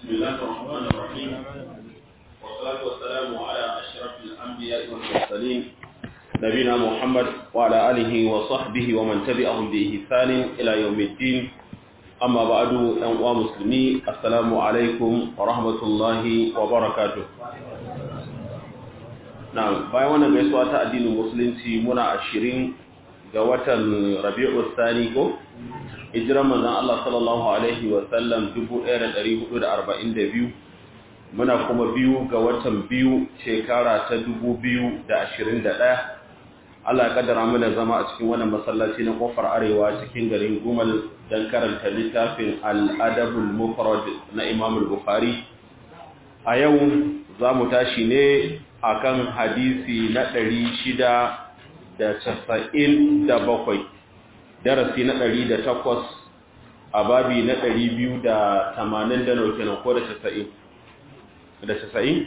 بسم الله الرحمن الرحيم والصلاة والسلام على أشرف الأنبياء والمرسلين نبينا محمد وعلى آله وصحبه ومن تبعهم بإحسان إلى يوم الدين أما بعد أنواع مسلمي السلام عليكم ورحمة الله وبركاته نعم bayan wannan gaisuwa ta addinin musulunci muna ashirin ga watan rabi'ul thani ko hijiran manzon Allah sallallahu alaihi wa sallam 1442 muna kuma biyu ga watan biyu shekara ta 2021 Allah ya kaddara mana zama a cikin wannan masallaci na kofar arewa cikin garin Gumal dan karanta littafin Al-Adabul Mufrad na Imam Al-Bukhari a yau za mu tashi ne akan hadisi na 697 darasi na ɗari da takwas a babi na ɗari biyu da tamanin da nauke na ko da casa'in da casa'in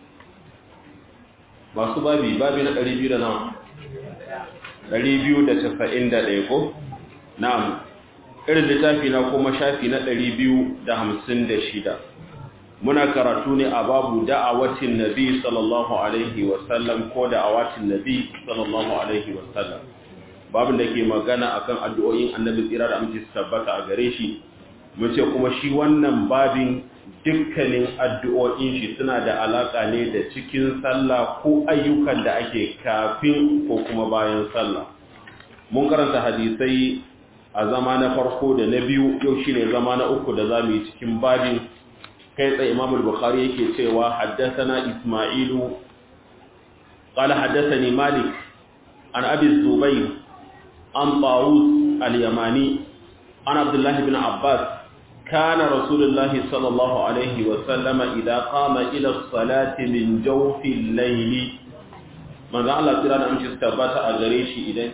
masu babi babi na ɗari biyu da nawa ɗari biyu da casa'in da ɗaya ko na'am irin littafi na kuma shafi na ɗari biyu da hamsin da shida muna karatu ne a babu da'awatin nabi sallallahu alaihi wasallam ko da'awatin nabi sallallahu alaihi wasallam babin da ke magana akan addu'o'in annabi tsira da amince su tabbata a gare shi mun ce kuma shi wannan babin dukkanin addu'o'in shi suna da alaka ne da cikin sallah ko ayyukan da ake kafin ko kuma bayan sallah mun karanta hadisai a zama na farko da na biyu yau shine zama na uku da zamu yi cikin babin kai tsaye Imam al-Bukhari yake cewa haddathana Isma'ilu qala haddathani Malik an Abi Zubayr عن طاووس اليماني عن عبد الله بن عباس كان رسول الله صلى الله عليه وسلم إذا قام إلى الصلاة من جوف الليل من ذا الله ترى أن تستبات أغريشي إذن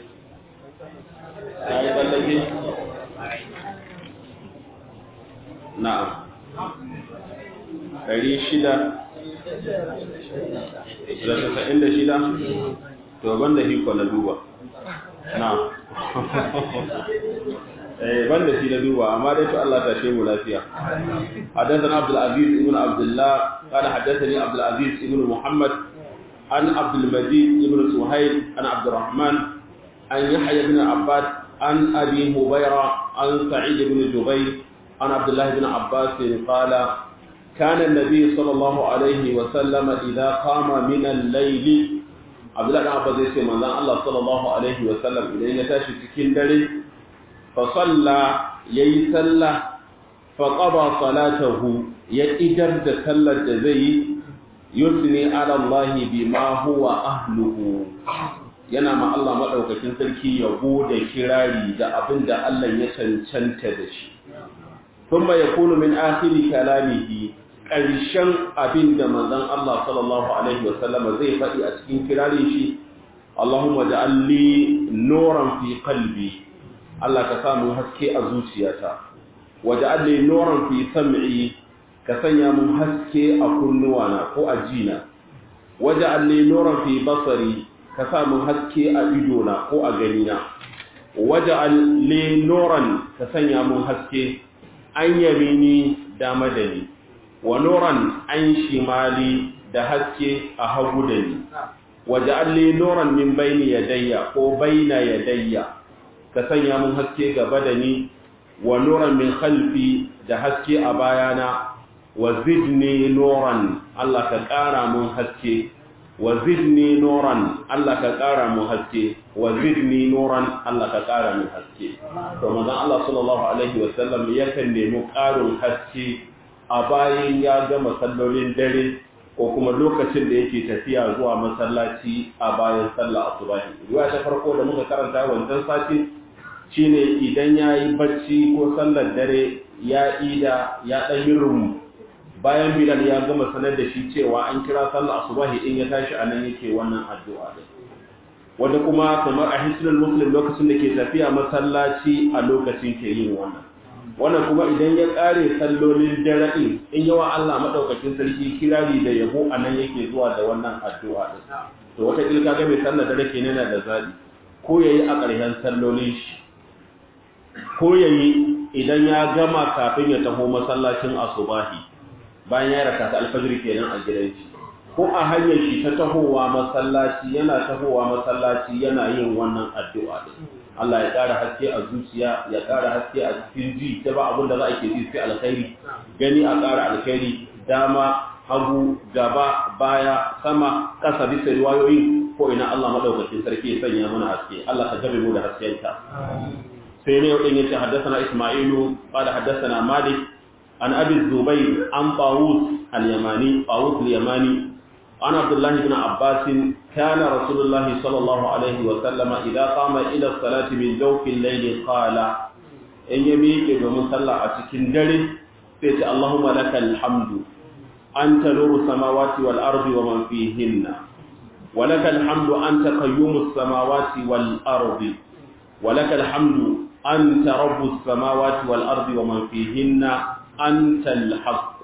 نعم ɗari shida da tasa'in da shida to ban da hiko na duba na eh banda shi da duba amma dai to Allah ta shemu lafiya hadathana Abdul Aziz ibn Abdullah qala hadathani Abdul Aziz ibn Muhammad an Abdul Majid ibn Suhail an Abdul Rahman an Yahya ibn Abbas an Abi Hubayra an Sa'id ibn Jubayr an Abdullah ibn Abbas qala كان النبي صلى الله عليه وسلم إذا قام من الليل abdullahi dan abbas zai ce manzon Allah sallallahu alaihi wa sallam idan ya tashi cikin dare fa salla yayi salla fa qada salatahu ya idar da sallar da zai yi yusni ala Allah bima huwa ahluhu yana ma Allah madaukakin sarki yabo da kirari da abinda Allah ya cancanta da shi thumma yakunu min akhiri kalamihi ƙarshen abin da manzan Allah sallallahu Alaihi wasallama zai faɗi a cikin kirarin shi, Allahumma ja'alli noran fi kalbi, Allah ka samu haske a zuciyata, wa ja'alli noran fi sam'i ka sanya mun haske a kunnuwana ko a jina, wa ja'alli noran fi basari ka samu haske a idona ko a ganina, wa ja'alli noran ka sanya mun haske an yamini dama da ni. wa nuran an shimali da haske a hagu da ni waje alli nuran min baini yadayya ko baina yadayya ka sanya mun haske gaba da ni wa nuran min khalfi da haske a bayana wa zidni nuran Allah ka ƙara mun haske wa zidni nuran Allah ka ƙara mun haske wa zidni nuran Allah ka ƙara mun haske to manzon Allah sallallahu alaihi wasallam yakan nemi ƙarin haske a bayan ya gama sallolin dare ko kuma lokacin da yake tafiya zuwa masallaci a bayan sallah asubahi riwaya ta farko da muka karanta wancan sati shine idan yayi bacci ko sallar dare ya ida ya dan yi rum bayan bilal ya gama sanar da shi cewa an kira sallah asubahi in ya tashi anan yake wannan addu'a din wanda kuma kamar a hisnul muslim lokacin da ke tafiya masallaci a lokacin ke yin wannan wannan kuma idan ya ƙare sallolin dare ɗin in yawa Allah maɗaukakin sarki kirari da yabo a nan yake zuwa da wannan addu'a ɗin to wata ƙilka ga mai sallar dare ke nuna da zaɓi ko ya yi a ƙarshen sallolin shi ko ya yi idan ya gama kafin ya taho masallacin asubahi bayan ya raka ta alfajir kenan a gidan shi ko a hanyar shi ta tahowa masallaci yana tahowa masallaci yana yin wannan addu'a din Allah ya ƙara haske a zuciya ya ƙara haske a cikin ji ta ba abin da za a ke ji sai alkhairi gani a ƙara alkhairi dama hagu gaba baya sama ƙasa bisa riwayoyi ko ina Allah madaukakin sarki ya sanya mana haske Allah ka gabe mu da haskenka sai ne wadin yace haddathana Isma'ilu qala haddathana Malik an Abi Zubayr an Tawus al-Yamani Tawus al-Yamani عن عبد الله بن عباس كان رسول الله صلى الله عليه وسلم إذا قام إلى الصلاة من جوف الليل قال إن يميك ومن صلى أتكين دري فيت اللهم لك الحمد أنت نور السماوات والأرض ومن فيهن ولك الحمد أنت قيوم السماوات والأرض ولك الحمد أنت رب السماوات والأرض ومن فيهن أنت الحق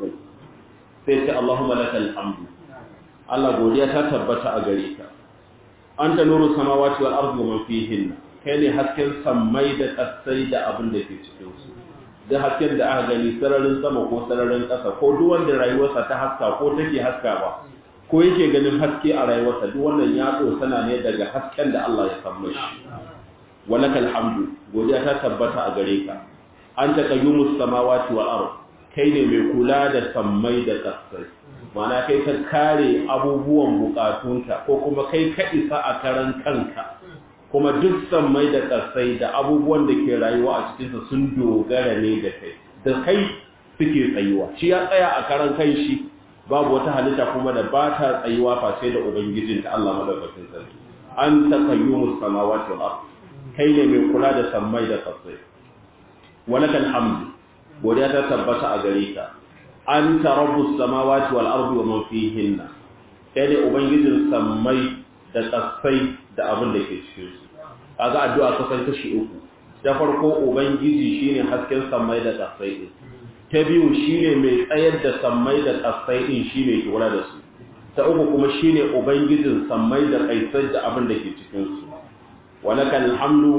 فيت اللهم لك الحمد Allah godiya ta tabbata a gare ka anta nuru samawati wal ardi wa man fihinna kai ne hasken sammai da kasai da abin da ke cikin su da hasken da aka gani sararin sama ko sararin ƙasa ko duk wanda rayuwarsa ta haska ko take haska ba ko yake ganin haske a rayuwarsa duk wannan ya sana ne daga hasken da Allah ya samu shi walakal hamdu godiya ta tabbata a gare ka anta qayyumus samawati wal ard kai ne mai kula da sammai da kasai mana kai ka kare abubuwan bukatunka ko kuma kai ka isa a karan kanka kuma duk sammai da kasai da abubuwan da ke rayuwa a cikinsa sun dogara ne da kai da kai suke tsayuwa shi ya tsaya a karan kan shi babu wata halitta kuma da ba ta tsayuwa face da ubangijin ta Allah madaukakin sarki an taqayyumus samawati wal ard kai ne mai kula da sammai da kasai walakal hamdu godiya ta tabbata a gare ka anta rabbus samawati wal ardi wa man fihinna kai ne ubangijin sammai da kasai da abin da ke cikin su kaga addu'a kusan kashi uku da farko ubangiji shine hasken sammai da kasai din ta biyu shine mai tsayar da sammai da kasai din shine ke kula da su ta uku kuma shine ubangijin sammai da kaisai da abin da ke cikin su walakal hamdu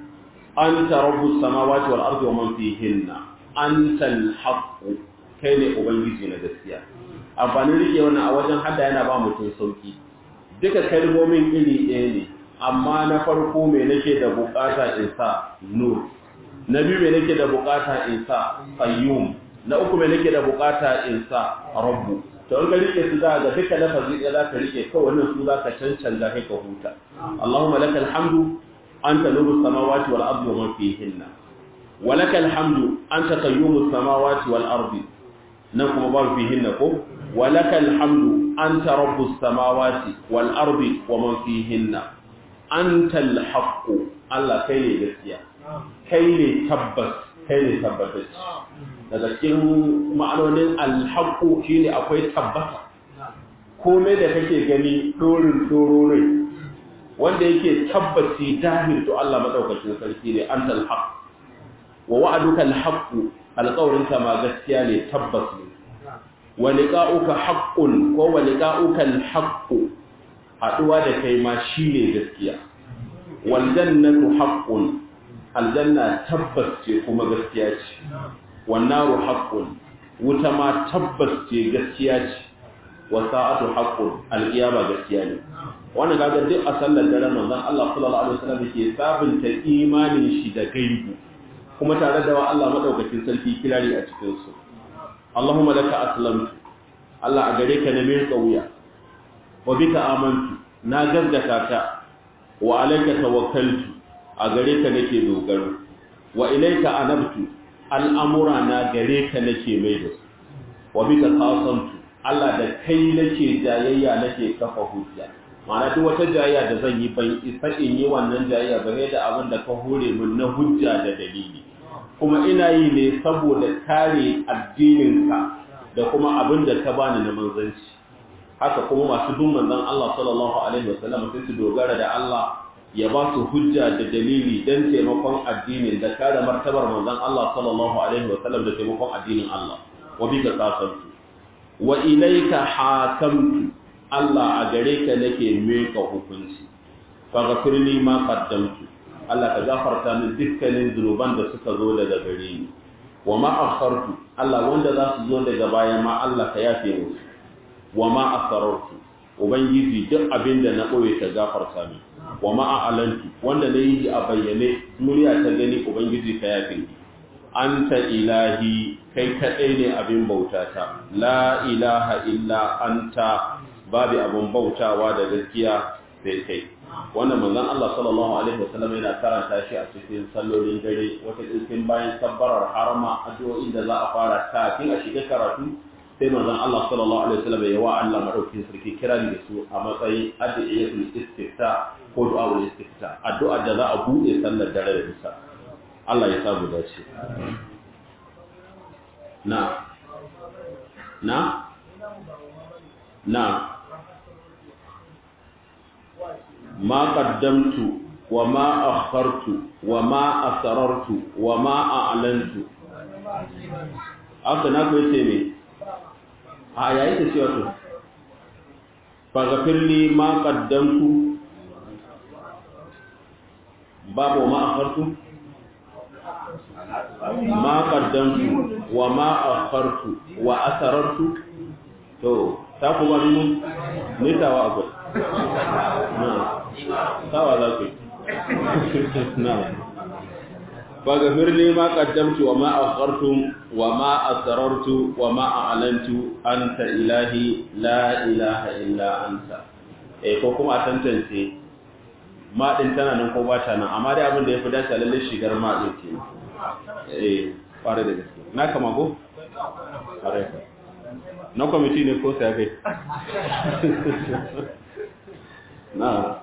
anta rabbus samawati wal ardi wa man fihinna antal haqq kai ne ubangiji na gaskiya amfanin rike wannan a wajen hada yana ba mutum sauki duka kalmomin iri ɗaya ne amma na farko me nake da bukata in sa nur na biyu me nake da bukata in sa qayyum na uku me nake da bukata in sa rabbu to in ka rike su za ga duka lafazi ɗaya za ka rike kawai wannan su za ka cancanta kai ka huta Allahumma lakal hamdu anta nuru samawati wal ardi wa man fihinna wa lakal hamdu anta qayyumus samawati wal ardi nan kuma babu fihinna ko walakal hamdu anta rabbus samawati wal ardi wa man fihinna antal haqqu Allah kai ne gaskiya kai ne tabbas kai ne tabbatacce daga cikin ma'anonin alhaqqu shine akwai tabbata komai da kake gani dorin dororai wanda yake tabbaci dahil to Allah madaukakin sarki ne antal haqq wa wa'aduka alhaqqu alƙawarinka ma gaskiya ne tabbas ne wa liqa'uka haqqun ko wa liqa'uka al-haqqu haduwa da kai ma shine gaskiya wal jannatu haqqun aljanna tabbas ce kuma gaskiya ce wan naru haqqun wuta ma tabbas ce gaskiya ce wa sa'atu haqqun al-qiyama gaskiya ne wannan kaga duk a sallar daren manzon Allah sallallahu alaihi wasallam yake sabunta imanin shi da gaibu kuma tare da wa Allah madaukakin sarki kirari a cikin su Allahumma laka aslamtu Allah a gare ka na mai kauya wa bika amantu na gaggata ka wa alayka tawakkaltu a gare ka nake dogaro wa ilayka anabtu al'amura na gare ka nake mai da su wa bika qasamtu Allah da kai nake jayayya nake kafa hujja ma'ana duk wata jayayya da zan yi ban isa in yi wannan jayayya game da abin da ka hore min na hujja da dalili kuma ina yi ne saboda kare addininka da kuma abin da ka bani na manzanci haka kuma masu bin manzon Allah sallallahu alaihi wasallam sai su dogara da Allah ya ba su hujja da dalili dan taimakon addinin da kare martabar manzon Allah sallallahu alaihi wasallam da taimakon addinin Allah wa bika qasamtu wa ilayka hakamtu Allah a gare ka nake meka hukunci faghfirli ma qaddamtu Allah ka gafarta min dukkanin zunuban da suka zo daga gare ni wa ma akhartu Allah wanda za su zo daga baya ma Allah ka yafe musu wa ma asarartu ubangiji duk abin da na boye ka gafarta min wa ma a'lantu wanda na yi a bayyane murya ta gani ubangiji ka yafe ni anta ilahi kai kadai ne abin bautata la ilaha illa anta babu abin bautawa da gaskiya sai kai wannan manzon Allah sallallahu alaihi wasallam yana karanta shi a cikin sallolin dare wata cikin bayan sabbarar harama addu'o'in da za a fara kafin a shiga karatu sai manzon Allah sallallahu alaihi wasallam ya wa Allah madaukakin sarki kirari da su a matsayin addu'atul istifta ko du'aul istifta addu'a da za a bude sallar dare da isa Allah ya sabu dace na na na ما قدمت وما أخرت وما أسررت وما أعلنت aka na kuwa ce ne a yayi ta ce wato fagafirli ma ƙaddamtu babu ma akhartu ma ƙaddamtu wa ma akhartu wa asarartu to ta kuma nuna nitawa akwai sawa za ku yi faghfir li ma qaddamtu wa ma akhartu wa ma asrartu wa ma a'lantu anta ilahi la ilaha illa anta eh ko kuma a tantance ma din tana nan ko ba ta nan amma dai abin da yafi dace lalle shigar ma din ke eh fare da gaske na kama go fare ka na kwamiti ne ko sai kai na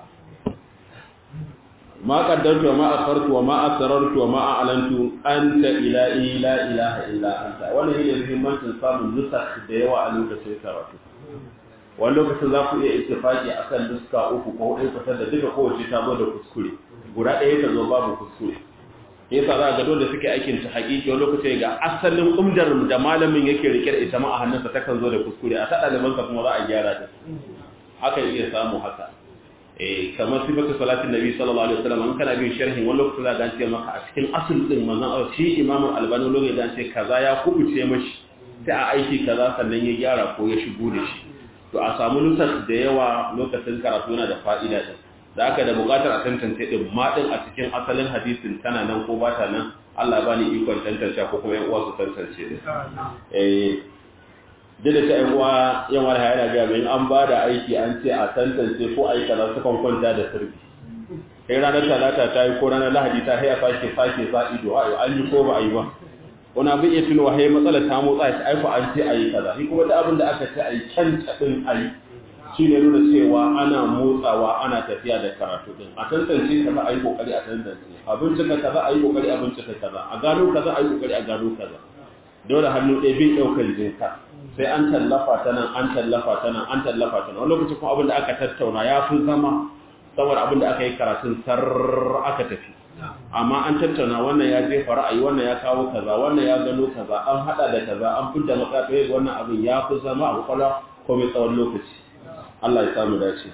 ma qaddartu wa ma akhartu wa ma asrartu wa ma a'lantu anta ilahi la ilaha illa anta wannan yake muhimmancin samun nusakh da yawa a lokacin karatu wani lokacin za ku iya ittifaki akan nuska uku ko hudu kusa da duka kowace ta zo da kuskure guda ɗaya ta zo babu kuskure yasa za ga dole suke aikin ta haƙiƙi wani lokaci ga asalin umdar da malamin yake rike da ita ma a hannunsa takan zo da kuskure a ta ɗalibansa kuma za a gyara ta hakan iya samu haka eh kamar sifatu salatin nabi sallallahu alaihi wasallam an kana bin sharhin wani lokaci za ga ce maka a cikin asul din manzon shi imamu albani lokaci da ce kaza ya kubuce mashi sai a aiki kaza sannan ya gyara ko ya shigo da shi to a samu nusar da yawa lokacin karatu yana da fa'ida din da aka da buƙatar a tantance din ma din a cikin asalin hadisin tana nan ko ba ta nan Allah ba ni ikon tantance ko kuma yan uwa su tantance din eh duk da ta yan uwa yan wani yana ga mai an ba da aiki an ce a tantance ko ayi kaza su kan kwanta da sirri kai ranar talata ta yi ko ranar lahadi ta haya sake sake sa ido an yi ko ba a yi ba wani abin iya tunowa hai matsala ta motsa shi aiko an ce a yi kaza shi kuma da abin da aka ce a yi can taɗin a yi shi ne nuna cewa ana motsawa ana tafiya da karatu din a tantance kaza a yi kokari a tantance a bincika kaza a yi kokari a bincika kaza a gano kaza a yi kokari a gano kaza dole hannu ɗaya bin ɗaukar jinka sai an tallafa ta nan an tallafa ta nan an tallafa ta nan wani lokaci kuma abin da aka tattauna ya fi zama saboda abin da aka yi karatun sar aka tafi amma an tattauna wannan ya jefa ra'ayi wannan ya kawo kaza wannan ya gano kaza an hada da kaza an fidda matsatsaye wannan abin ya fi zama a kwakwalwa ko mai tsawon lokaci Allah ya samu dace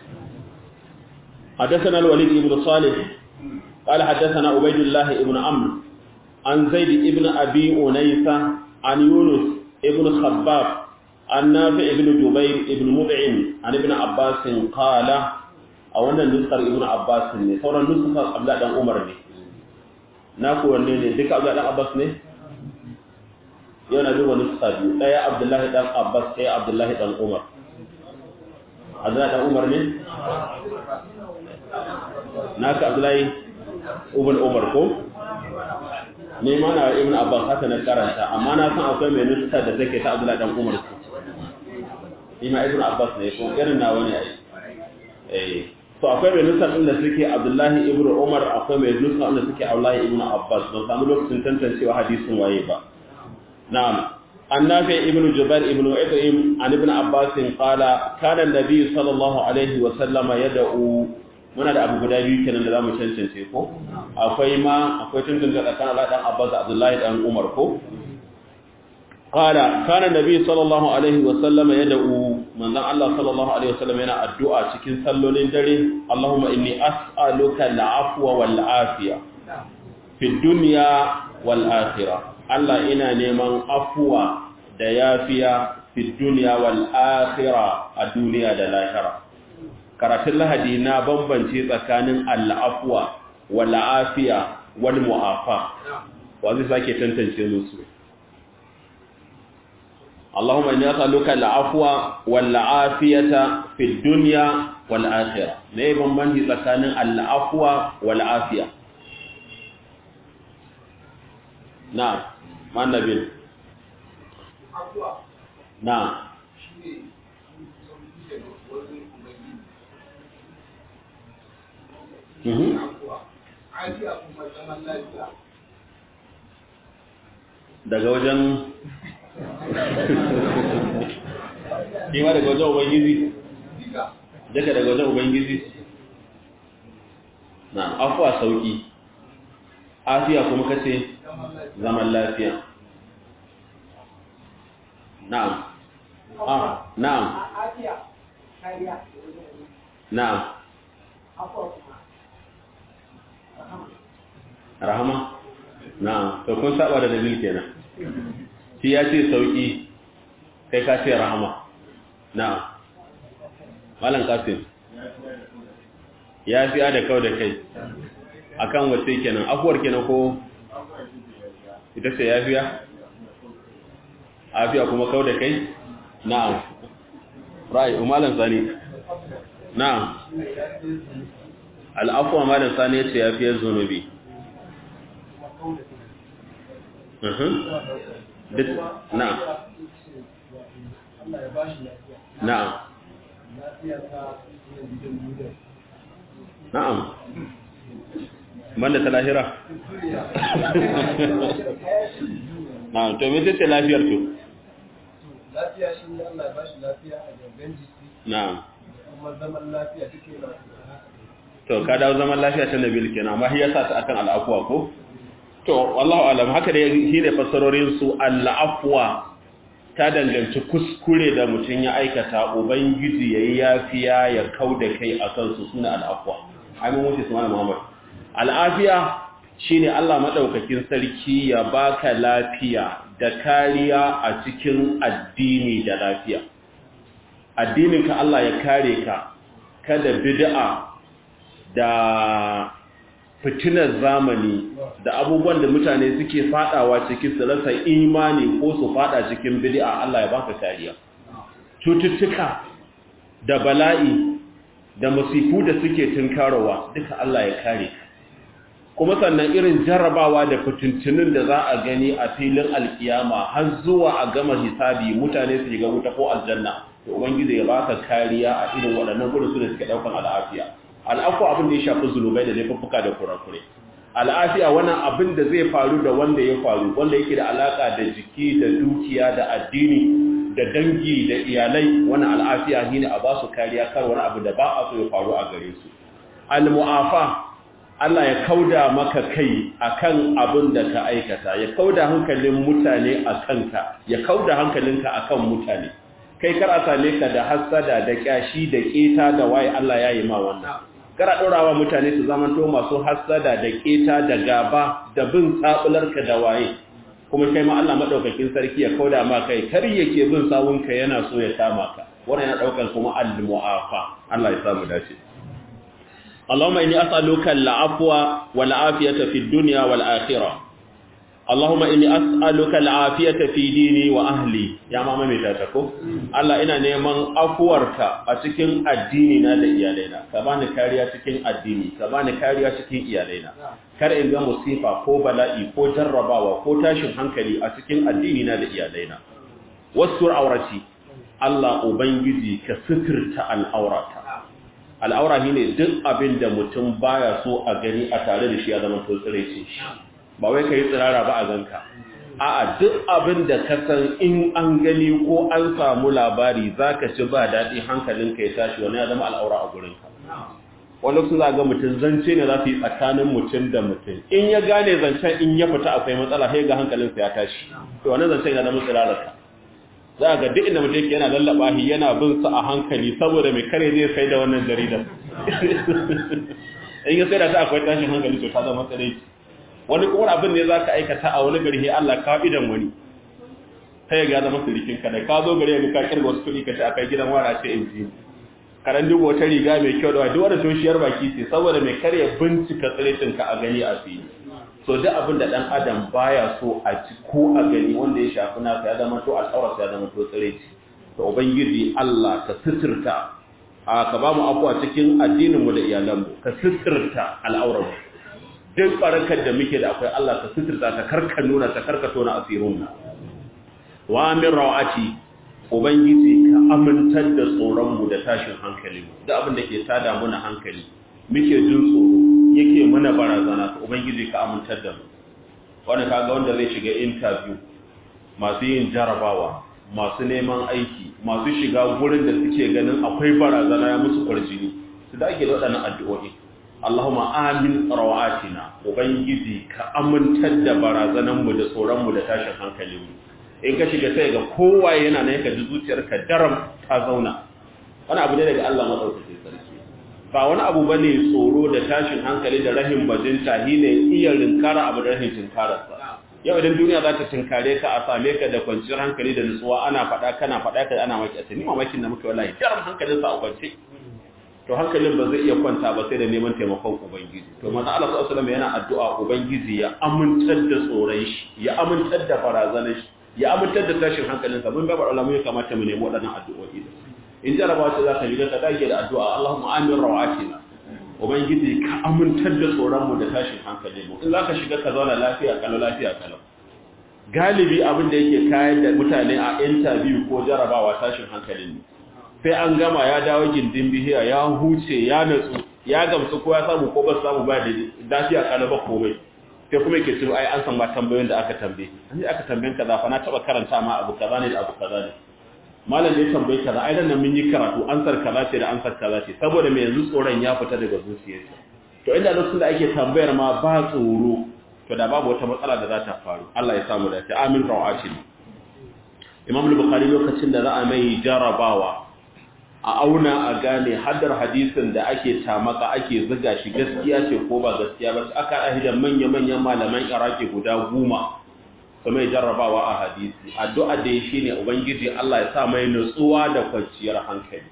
حدثنا الوليد بن صالح قال حدثنا عبيد الله بن عمرو عن زيد بن ابي انيسه عن يونس بن خباب عن نافع بن جبير بن مطعم عن ابن عباس قال a wannan nuskar ibnu abbas ne sauran nuskar abdullah dan umar ne na ku wanne ne duka abdullah dan abbas ne yau na duba nuska biyu daya abdullahi dan abbas ɗaya abdullahi dan umar abdullah dan umar ne naka abdullahi ibn umar ko ne ma na ibn abbas haka na karanta amma na san akwai mai nuska da take ta abdullahi dan umar ko ima ibn abbas ne ko irin nawa ne ai eh to akwai mai nusa ɗin da suke abdullahi ibn umar akwai mai nusa ɗin da suke abdullahi ibn abbas don samu lokacin tantancewa hadisin waye ba na'am an nafi ibn jubair ibn ibrahim an ibn abbas qala kana nabi sallallahu alaihi wa sallama yad'u muna da abu guda biyu kenan da zamu cancance ko akwai ma akwai tantance tsakanin Allah dan abbas da abdullahi dan umar ko قال كان النبي صلى الله عليه وسلم يدعو من ذا الله صلى الله عليه وسلم yana addu'a cikin sallolin dare Allahumma inni as'aluka al-afwa wal afiya fi dunya wal akhirah Allah ina neman afuwa da yafiya fi duniya wal akhirah a duniya da lahira karatun lahadi na bambance tsakanin al'afwa wal afiya wal mu'afa wa zai sake tantance musu Allahumma inni as'aluka al-afwa wal afiyata fi dunya wal akhirah me bambanci tsakanin al-afwa wal afiya na mannabil na daga wajen Kima daga wajen Ubangiji? Daga daga wajen Ubangiji? Na, afuwa sauki, afiya kuma kace zaman lafiya. Na'am. Ah, na'am. Na'am. Rahama? Na'am, to kun saba da dalil kenan. Shi ya ce sauki, kai ka ce rahama. Na'am. Malam Kasim. Ya fi da kau da kai. Akan wace kenan, afuwar kenan ko ita ce ya fiya? Afiya kuma kau da kai? Na'am. Rai, Malam Sani. Na'am. Al'afuwa Malam Sani ya ce ya fiye zunubi. Duk, na'am. Na'am. Na'am. Banda ta lahira? Na'am, to me ce lafiyar to? Lafiya shi ne Allah ya bashi lafiya a gangan jiki. Na'am. Kuma zaman lafiya take lafiya. To ka dawo zaman lafiya ta Nabil kenan, amma shi yasa ta akan al'afwa ko? To, wallahu alam haka da shi ne fassarorin su al'afwa ta danganci kuskure da mutum ya aikata ubangiji yayi yafiya ya kauda kai akan su suna al'afwa. Ai mun wuce su mana Muhammad. Al'afiya shine Allah madaukakin sarki ya baka lafiya da kariya a cikin addini da lafiya. Addininka Allah ya kare ka kada bid'a da fitinar zamani da abubuwan da mutane suke fadawa cikin su rasa imani ko su fada cikin bid'a Allah ya baka kariya cututtuka da bala'i da musifu da suke tunkarowa duka Allah ya kare ka kuma sannan irin jarrabawa da fitintunin da za a gani a filin alkiyama har zuwa a gama hisabi mutane su shiga wuta ko aljanna to ubangiji ya baka kariya a irin waɗannan gurin su da suke daukan al'afiya al'afu abin da ya shafi zulubai da laifuffuka da kurakure al'afiya wannan abin da zai faru da wanda ya faru wanda yake da alaka da jiki da dukiya da addini da dangi da iyalai wannan al'afiya shine a ba su kariya kar wani abu da ba a so ya faru a gare su al-mu'afa Allah ya kauda maka kai akan abin da ka aikata ya kauda hankalin mutane a kanka ya kauda hankalinka akan mutane kai kar a same ka da hassada da kyashi da keta da waye Allah ya yi ma wannan kara ɗorawa mutane su zamanto masu hassada da keta da gaba da bin tsabularka da waye kuma kai ma Allah madaukakin sarki ya kauda ma kai kar yake bin sawunka yana so ya kama ka wannan yana daukar kuma al-mu'afa Allah ya samu dace Allahumma inni as'aluka al-afwa wal afiyata fid dunya wal akhirah Allahumma inni as'aluka al-afiyata fi dini wa ahli ya mama mai ta ko Allah ina neman afuwarka a cikin addini na da iyalaina ka bani kariya cikin addini ka bani kariya cikin iyalaina kar in ga musifa ko bala'i ko jarrabawa ko tashin hankali a cikin addini na da iyalaina wasur aurati Allah ubangiji ka suturta al'aurata al'aura shine duk abin da mutum baya so a gani a tare da shi ya zama to tsire shi ba wai ka yi tsirara ba a ganka a'a duk abin da ka san in an gani ko an samu labari za ka ci ba daɗi hankalinka ya tashi wani ya zama al'aura a gurinka wani su za ga mutum zance ne za su yi tsakanin mutum da mutum in ya gane zancen in ya fita akwai matsala sai ga hankalinsa ya tashi to wani zancen ya zama tsirararka za ga duk inda mutum yana lallaba shi yana bin sa a hankali saboda mai kare zai sai da wannan jaridar in ya sai da ta akwai tashin hankali to ta zama tsare wani kuma abin ne zaka aikata a wani gari Allah ka idan wani sai ga zama surikin ka da ka zo gare ka kirga wasu kuɗi ka ce akai gidan wara ce in ji karan duba wata riga mai kyau da duk wanda toshiyar baki ce saboda mai karya bincika tsiretin ka a gani a fili so duk abin da dan adam baya so a ci ko a gani wanda ya shafi nasa ya zama to al'aurarsa ya zama to tsireci to ubangiji Allah ka sitirta a ka ba mu afuwa cikin addinin mu da iyalan mu ka sitirta al'aurar mu duk barakar da muke da akwai Allah ka sitirta ta karka nuna ta karka tona asirun mu wa min rawati ubangiji ka amintar da tsoron mu da tashin hankali mu duk abin da ke tada muna hankali muke jin tsoro yake mana barazana to ubangiji ka amintar da mu wanda kaga wanda zai shiga interview masu yin jarabawa masu neman aiki masu shiga gurin da suke ganin akwai barazana ya musu kwarjini su da ake da waɗannan addu'o'i Allahumma amin rawatina ubangiji ka amintar da barazanan mu da tsoron mu da tashin hankalin mu in ka shiga sai ga kowa yana ne ka ji zuciyarka daram ta zauna wani abu ne daga Allah madaukakin sarki ba wani abu ba ne tsoro da tashin hankali da rahin bajinta shi ne iya rinkara abu da rahin tinkararsa yau idan duniya za ta tinkare ka a same ka da kwanciyar hankali da nutsuwa ana faɗa kana faɗa ka ana maki a tuni mamakin da muke wallahi jaram hankalinsa a kwance to hankalin ba zai iya kwanta ba sai da neman taimakon ubangiji to manzo Allah sallallahu alaihi wasallam yana addu'a ubangiji ya amintar da tsoron shi ya amintar da barazanar shi ya amintar da tashin hankalinsa mun babar alamu ya kamata mu nemi waɗannan addu'o'i in jarabawa ce za ka shiga ka dage da addu'a Allahumma amin rawatina ubangiji ka amintar da tsoron mu da tashin hankali mu in za ka shiga ka zauna lafiya kalau lafiya kalau galibi abin da yake kayan da mutane a interview ko jarabawa tashin hankali ne sai an gama ya dawo gindin bihiya ya huce ya natsu ya gamsu ko ya samu ko ba samu ba da lafiya kalau ba komai sai kuma yake cewa ai an san ma tambayoyin da aka tambaye an aka tambayen kaza fa na taba karanta ma abu kaza ne da abu kaza ne malam da ya tambaye kaza ai dan mun yi karatu ansar kaza ce da ansar kaza ce saboda me yanzu tsoron ya fita daga zuciyarsa to inda lokacin da ake tambayar ma ba tsoro to da babu wata matsala da za ta faru Allah ya samu dace amin rawatin Imam al-Bukhari lokacin da za a mai jarabawa a auna a gane haddar hadisin da ake tamaka ake ziga shi gaskiya ce ko ba gaskiya ba aka ahidan manya-manyan malaman Iraki guda goma su mai jarrabawa a hadisi addu'a da ya shine ubangiji Allah ya sa mai nutsuwa da kwanciyar hankali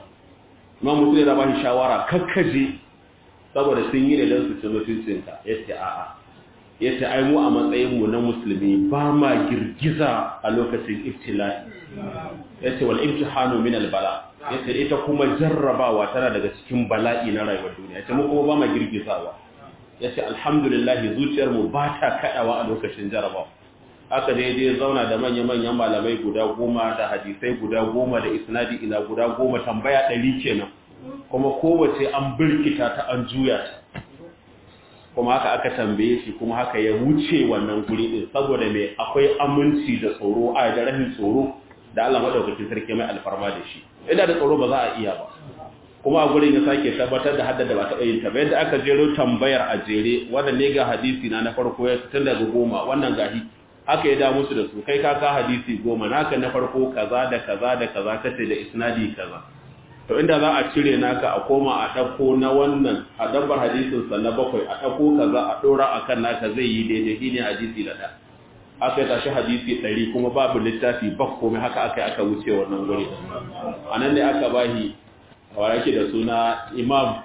Imam Muslim da ba shi shawara kakkaje saboda sun yi da dan su ci mutuncinka yace a'a yace ai mu a matsayin mu na musulmi ba ma girgiza a lokacin ibtila'i yace wal imtihanu min al bala yace ita kuma jarrabawa tana daga cikin bala'i na rayuwar duniya yace mu kuma ba ma girgizawa yace alhamdulillah zuciyar mu ba ta kadawa a lokacin jarrabawa haka dai dai zauna da manya-manyan malamai guda goma da hadisai guda goma da isnadi ila guda goma tambaya ɗari kenan kuma kowace an birkita ta an juya ta kuma haka aka tambaye shi kuma haka ya wuce wannan guri din saboda mai akwai aminci da tsoro a da rahin tsoro da Allah madaukakin sarki mai alfarma da shi ina da tsoro ba za a iya ba kuma a gurin ya sake tabbatar da haddada ba taɓa yin ta bayan da aka jero tambayar a jere wannan ne ga hadisi na na farko ya tun daga goma wannan gahi aka yi da musu da su kai ka ka hadisi goma naka na farko kaza da kaza da kaza kace da isnadi kaza to inda za a cire naka a koma a ɗauko na wannan a dabbar hadisinsa na bakwai a ɗauko kaza a ɗora a kan naka zai yi daidai shi ne hadisi da ɗan aka yi tashi hadisi ɗari kuma babu littafi ba komai haka aka yi aka wuce wannan guri a nan ne aka bahi a yake da suna imam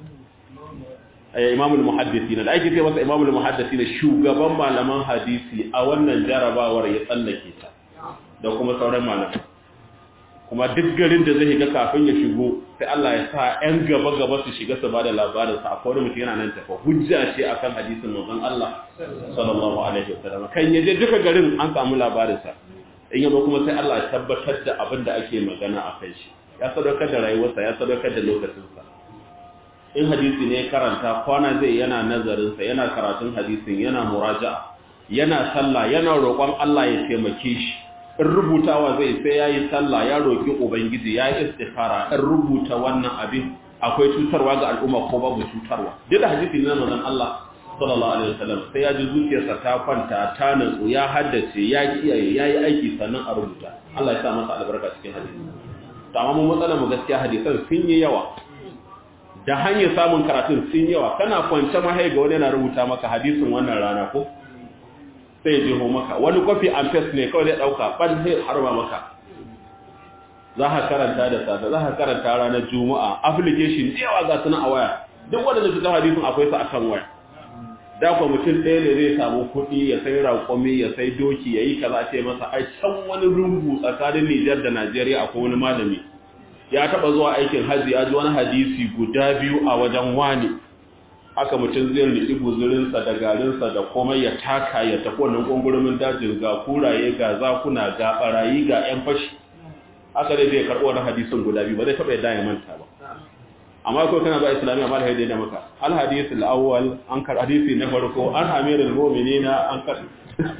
imamul muhaddisi da ake ce masa imamul muhaddisi da shugaban malaman hadisi a wannan jarabawar ya tsallake ta da kuma sauran malamai kuma duk garin da zai ga kafin ya shigo sai Allah ya sa ƴan gaba gaba su shiga su bada labarin sa akwai mutum yana nan tafa hujja ce akan hadisin manzon Allah sallallahu alaihi wasallam kan yaje duka garin an samu labarin sa in yabo kuma sai Allah ya tabbatar da abin da ake magana a kai shi ya sadaukar da rayuwarsa ya sadaukar da lokacin sa in hadisi ne karanta kwana zai yana nazarin sa yana karatun hadisin yana muraja'a yana sallah yana roƙon Allah ya taimake shi in rubutawa zai sai ya yi sallah ya roƙi ubangiji ya yi istikhara in rubuta wannan abin akwai cutarwa ga al'umma ko babu cutarwa duk da hadisi na manzon Allah sallallahu alaihi wasallam sai ya ji zuciyarsa ta kwanta ta nutsu ya haddace ya kiyaye ya yi aiki sannan a rubuta Allah ya sa masa albarka cikin hadisi to amma mun matsala mu gaskiya hadisan sun yi yawa da hanyar samun karatun sun yawa kana kwance mahai ga wani yana rubuta maka hadisin wannan rana ko sai ya jeho maka wani copy and paste ne kawai zai dauka ban sai harba maka za ka karanta da safe za ka karanta ranar juma'a application da yawa ga suna a waya duk wanda da fitar hadisin akwai su akan waya da kuwa mutum ɗaya ne zai samu kuɗi ya sai raƙumi ya sai doki ya yi kaza ce masa ai can wani rungu tsakanin Nijar da Najeriya akwai wani malami ya taɓa zuwa aikin hajji ya ji wani hadisi guda biyu a wajen wani haka mutum zai riƙi guzurinsa da garinsa da komai ya taka ya tafi wannan ƙungurumin dajin ga kuraye ga zakuna ga ɓarayi ga 'yan fashi haka dai zai karɓo wani hadisin guda biyu ba zai taɓa yadda ya manta ba amma ko kana ba islamiyya ba da haidai da maka al hadith al awwal an kar hadisi na farko an amirul mu'minina an kar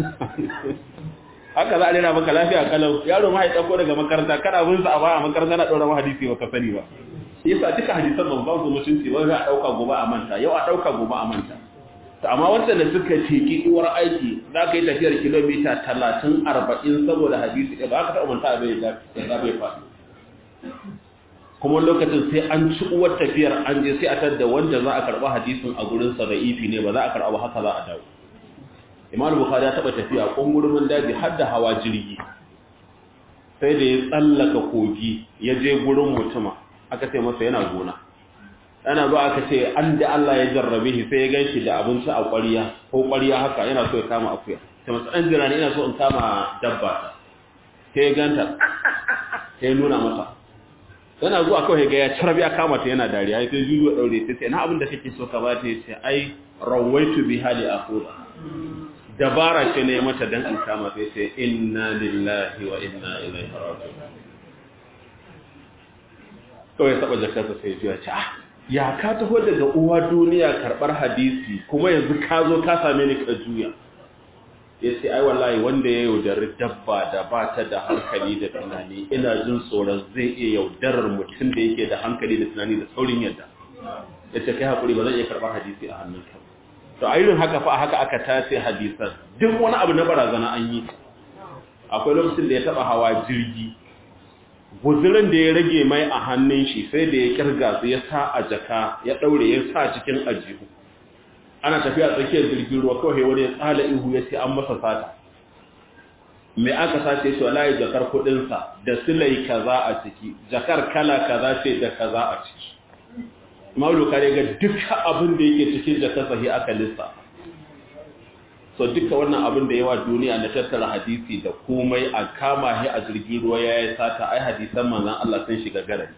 haka za a rera maka lafiya kalau yaro ma ya dauko daga makaranta kana bin sa a baya makaranta na dora ma hadisi ba ka sani ba yasa duka hadisan ban ba su mutunci ba za a dauka gobe a manta yau a dauka gobe a manta to amma wanda da suka teki uwar aiki za ka yi tafiyar kilomita 30 40 saboda hadisi ba ka taɓa manta bai da bai faɗi kuma lokacin sai an ci uwar tafiyar an je sai a tadda wanda za a karɓa hadisin a gurinsa da ifi ne ba za a karɓa haka za a dawo imam bukhari ya taɓa tafiya ƙungurumin daji har da hawa jirgi sai da ya tsallaka kogi ya je gurin mutuma aka ce masa yana gona ana ba aka ce an da Allah ya jarrabe shi sai ya gan shi da abinci a ƙwariya ko ƙwariya haka yana so ya kama akuya sai masa ɗan jira ne ina so in kama dabba sai ya ganta sai ya nuna mata yana zuwa kawai ga ya tarbi ya kama ta yana dariya sai juju daure sai sai na abin da kake so ka bata yace ai rawaitu bi hali aqula dabara ce ne mata dan in kama sai sai inna lillahi wa inna ilaihi raji'un kawai saba jakarta sai ya ce ah ya ka taho daga uwa duniya karbar hadisi kuma yanzu ka zo ka same ni ka juya ya ce ai wallahi wanda ya yaudari dabba da ba ta da hankali da tunani ina jin tsoron zai iya yaudarar mutum da yake da hankali da tunani da saurin yadda ya ce kai haƙuri ba zan iya karɓar hadisi a hannunka to a irin haka fa haka aka tace hadisan duk wani abu na barazana an yi akwai lokacin da ya taɓa hawa jirgi guzurin da ya rage mai a hannun shi sai da ya kirga su ya sa a jaka ya ɗaure ya sa cikin ajihu ana tafiya tsakiyar jirgin ruwa kawai wani ya tsala ihu ya ce an masa sata mai aka sace shi wallahi jakar kudinsa da silai kaza a ciki jakar kala kaza ce da kaza a ciki maulu kare ga duka abin da yake cikin jakar sahi aka lissa so duka wannan abin da yawa duniya na tattara hadisi da komai a kama shi a jirgin ruwa ya yi sata ai hadisan manzan Allah sun shiga garari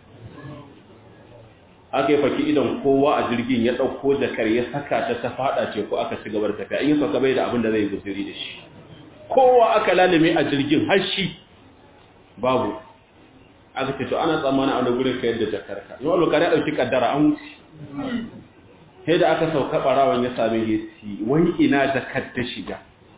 aka yi faki idan kowa a jirgin ya ɗauko jakar ya saka ta ta fada ce ko aka ci gaba da tafiya in yi sauka bai da abin da zai guzuri da shi kowa aka lalime a jirgin har shi babu aka ce to ana tsammanin a wani gurin ka yadda jakar ka yau lokari ya ɗauki kaddara an wuce sai da aka sauka ɓarawan ya sami hesi wani ina jakar ta shiga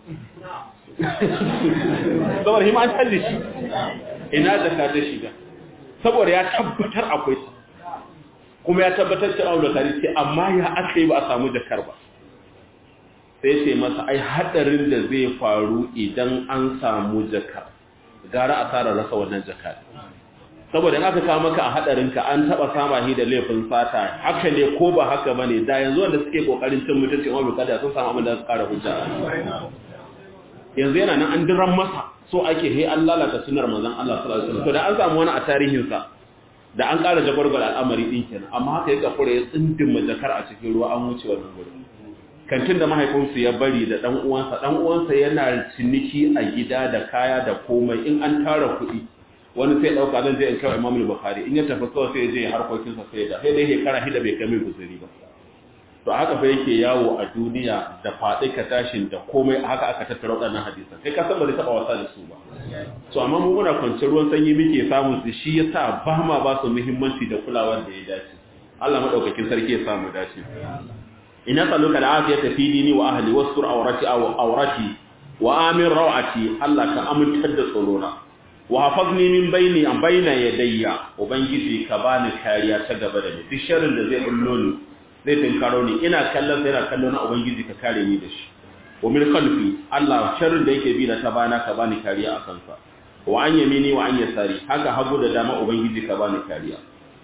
saboda hima an talli shi ina jakar ta shiga saboda ya tabbatar akwai ta kuma ya tabbatar cewa da tare ce amma ya aka yi ba a samu jakar ba sai ce masa ai hadarin da zai faru idan an samu jakar gara a tsara rasa wannan jakar saboda in aka kawo maka a hadarin ka an taba sama shi da laifin sata haka ne ko ba haka bane da yanzu wanda suke kokarin cin mutunci Umar bin Khattab sun samu abin da su kara hujja yanzu yana nan an diran masa so ake he an lalata sunnar manzon Allah sallallahu alaihi wasallam to da an samu wani a tarihin sa da an ƙara jagwargwar al'amari ɗin kenan amma haka ya kafura ya tsindin majakar a cikin ruwa an wuce wannan gurin kantin da mahaifinsu ya bari da ɗan uwansa ɗan uwansa yana ciniki a gida da kaya da komai in an tara kuɗi wani sai ɗauka zan je in kai imam bukhari in ya tafi kawai sai ya je harkokinsa sai da sai dai shekara hida bai kai mai guzuri ba to haka fa yake yawo a duniya da faɗi ka tashin da komai haka aka tattara waɗannan hadisan kai ka san ba zai taɓa wasa da su ba to amma mu muna kwance ruwan sanyi muke samun su shi yasa ba ma ba su muhimmanci da kulawar da ya dace Allah madaukakin sarki ya samu dace ina tsaluka da afiyata fi dini wa ahli wastur awrati aw awrati wa amin rawati Allah ka amintar da tsorona wa hafazni min baini an baina yadayya ubangiji ka bani kariya ta gaba da ni duk sharrin da zai bullo ni zai tinkaro ni ina kallon sai ina kallon ubangiji ka kare ni da shi wa min khalfi Allah sharrin da yake bi na ta bana ka bani kariya a kansa wa an yamini wa an yasari haka hagu da dama ubangiji ka bani kariya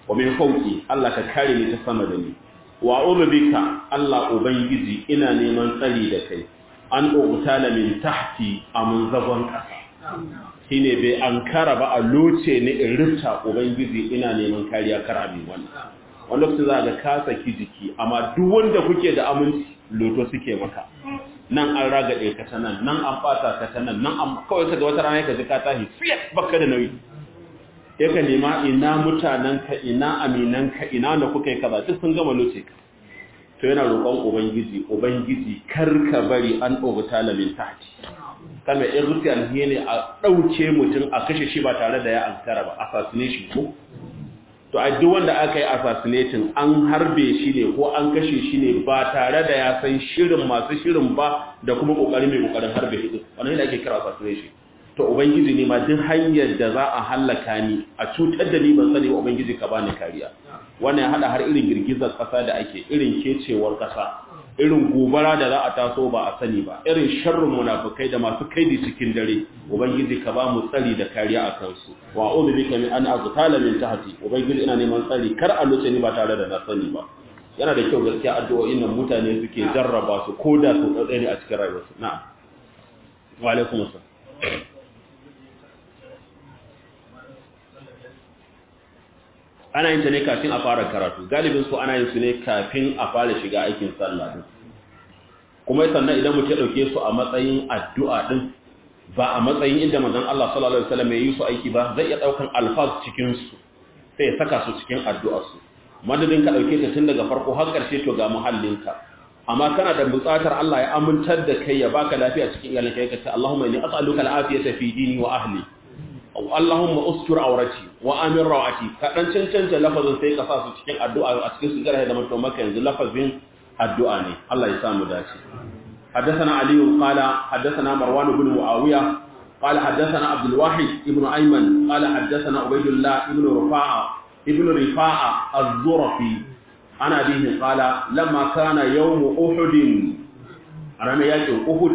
wa min fawqi Allah ka kare ni ta sama da ni wa bika Allah ubangiji ina neman tsari da kai an ubtala min tahti amun zagon kasa shine bai ankara ba a loce ni in rufta ubangiji ina neman kariya kar abin wannan wani lokacin za ga ka saki jiki amma duk wanda kuke da aminci loto suke maka nan an ragaɗe ka ta nan nan an fata ka ta nan nan an kawai ka ga wata rana ka ji ka tashi fiyat baka da nauyi ya ka nema ina mutanenka ina aminanka ina da kuka yi kaza duk sun gama loce ka to yana roƙon ubangiji ubangiji kar ka bari an obuta lamin tahti kama in rufi alhiye ne a ɗauke mutum a kashe shi ba tare da ya ankara ba assassination ko to a duk wanda aka yi assassinating an harbe shi ne ko an kashe shi ne ba tare da ya san shirin masu shirin ba da kuma ƙoƙari mai ƙoƙarin harbe shi wannan yana ake kira assassination to ubangiji ne ma duk hanyar da za a hallaka ni a cutar da ni ban sani wa ubangiji ka bani kariya wannan ya hada har irin girgizar kasa da ake irin kecewar kasa irin gobara da za a taso ba a sani ba irin sharrin munafikai da masu kaidi cikin dare ubangiji ka ba mu tsari da kariya a kansu wa a'udhu bika min an aztala min tahti ubangiji ina neman tsari kar a luce ni ba tare da na sani ba yana da kyau gaskiya addu'o'in nan mutane suke jarraba su koda su tsatsai ne a cikin rayuwarsu na'am wa alaikum assalam ana yin ta ne kafin a fara karatu galibin su ana yin su ne kafin a fara shiga aikin sallah din kuma sannan idan mutum ya dauke su a matsayin addu'a din ba a matsayin inda manzon Allah sallallahu alaihi wasallam ya yi su aiki ba zai iya daukan alfaz cikin su sai ya saka su cikin addu'ar su madadin ka dauke ta tun daga farko har karshe to ga muhallinka amma kana da buƙatar Allah ya amintar da kai ya baka lafiya cikin iyalinka yake ce Allahumma inni as'aluka al-afiyata fi dini wa ahli Allahumma ustur aurati wa amin rawati ka dan cancanta lafazin sai ka sa su cikin addu'a a cikin su garhe da mutum maka yanzu lafazin addu'a ne Allah ya samu dace حدثنا علي قال حدثنا مروان بن معاوية قال حدثنا عبد الواحد ابن أيمن قال حدثنا عبيد الله ابن رفاعة ابن رفاعة الزرفي عن أبيه قال لما كان يوم أحد أنا يأتي أحد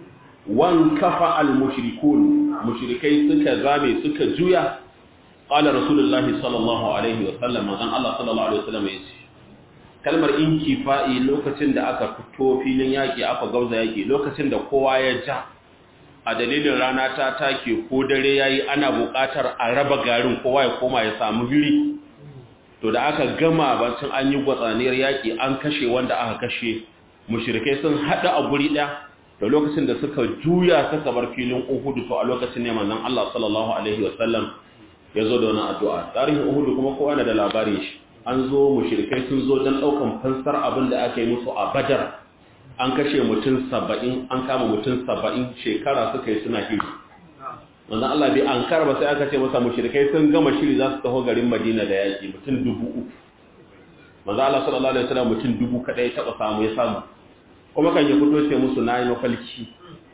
wankafa al-mushrikun mushrikai suka zame suka juya qala rasulullahi sallallahu alaihi wa sallam manzon Allah sallallahu alaihi wa sallam yace kalmar inkifa'i lokacin da aka fito filin yaki aka gauza yaki lokacin da kowa ya ja a dalilin rana ta take ko dare yayi ana buƙatar a raba garin kowa ya koma ya samu hiri to da aka gama bacin an yi gwatsaniyar yaki an kashe wanda aka kashe mushrikai sun hada a guri ɗaya da lokacin da suka juya suka bar filin Uhud to a lokacin ne manzon Allah sallallahu alaihi wasallam ya zo da wannan addu'a tarihin Uhud kuma kowa na da labarin shi an zo mushrikai sun zo dan daukan fansar abin da aka yi musu a Badar an kashe mutum 70 an kama mutum 70 shekara suka yi suna hiri manzon Allah bai an karba sai aka ce masa mushrikai sun gama shiri za su taho garin Madina da yaki mutum dubu uku manzon Allah sallallahu alaihi wasallam mutum dubu kadai taba samu ya samu kuma kan yi fito ce musu na yi mafalki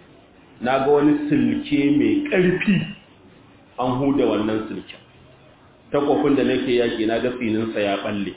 na ga wani silke mai ƙarfi an huda wannan silken takwafin da nake yaƙi na ga tsininsa ya ɓalle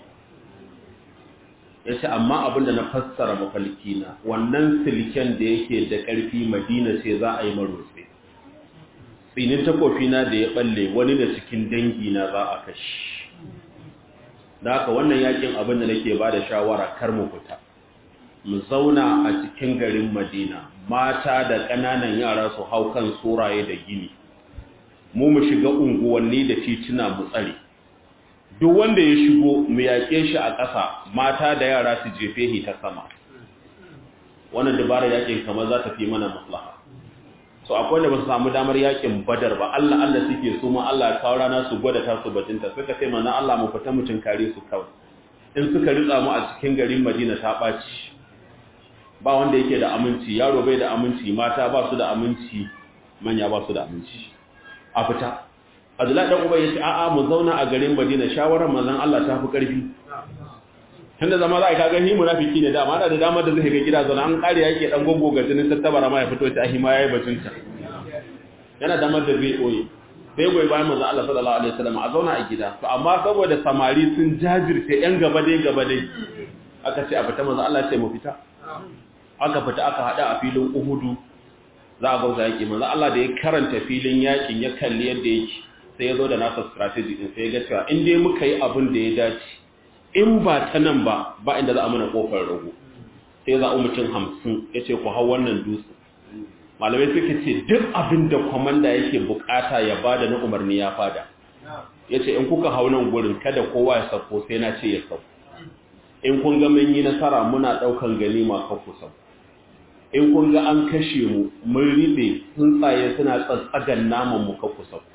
ya ce amma abinda na fassara mafalki na wannan silken da yake da ƙarfi madina sai za a yi marotse tsinin takwafina da ya ɓalle wani da cikin dangi na za a kashi da haka wannan yaƙin abin da nake ba da shawara kar mu fita mu zauna a cikin garin Madina mata da ƙananan yara su hau kan suraye da gini mu mu shiga unguwanni da tituna mu tsare duk wanda ya shigo mu yaƙe shi a ƙasa mata da yara su jefe shi ta sama wannan dabarar yaƙin kamar za ta fi mana maslaha so akwai wanda ba su samu damar yaƙin badar ba Allah Allah suke so ma Allah ya kawo rana su gwada ta su batinta suka sai mana Allah mu fita mutun kare su kawai in suka ritsa mu a cikin garin Madina ta ɓaci ba wanda yake da aminci yaro bai da aminci mata ba su da aminci manya ba su da aminci a fita Abdullahi dan Ubay yace a'a mu zauna a garin Madina shawarar manzon Allah ta fi karfi tunda zama za a kaga ni munafiki ne dama da dama da zai ga gida zauna an kare yake dan gogo ga jinin tattabara ma ya fito ta ahima yayi batunta yana damar da zai oye sai goyi bayan manzon Allah sallallahu alaihi wasallam a zauna a gida to amma saboda samari sun jajirce yan gaba dai gaba dai aka ce a fita manzon Allah ya ce mu fita aka fita aka hada a filin Uhudu za a gauza yaki manzo Allah da ya karanta filin yakin ya kalli yadda yake sai ya zo da nasa strategy din sai ya ga cewa in dai muka yi abin da ya dace in ba ta nan ba ba inda za a mana kofar rago sai za a mutum hamsin ya ce ku hau wannan dutse malamai suka ce duk abin da kwamanda yake bukata ya bada na umarni ya fada ya ce in kuka hau nan gurin kada kowa ya sauko sai na ce ya sauko in kun ga mun yi nasara muna daukan ganima kan ku sauko in kun ga an kashe mu mun ribe tsuntsaye suna tsatsagan naman mu kan ku sauko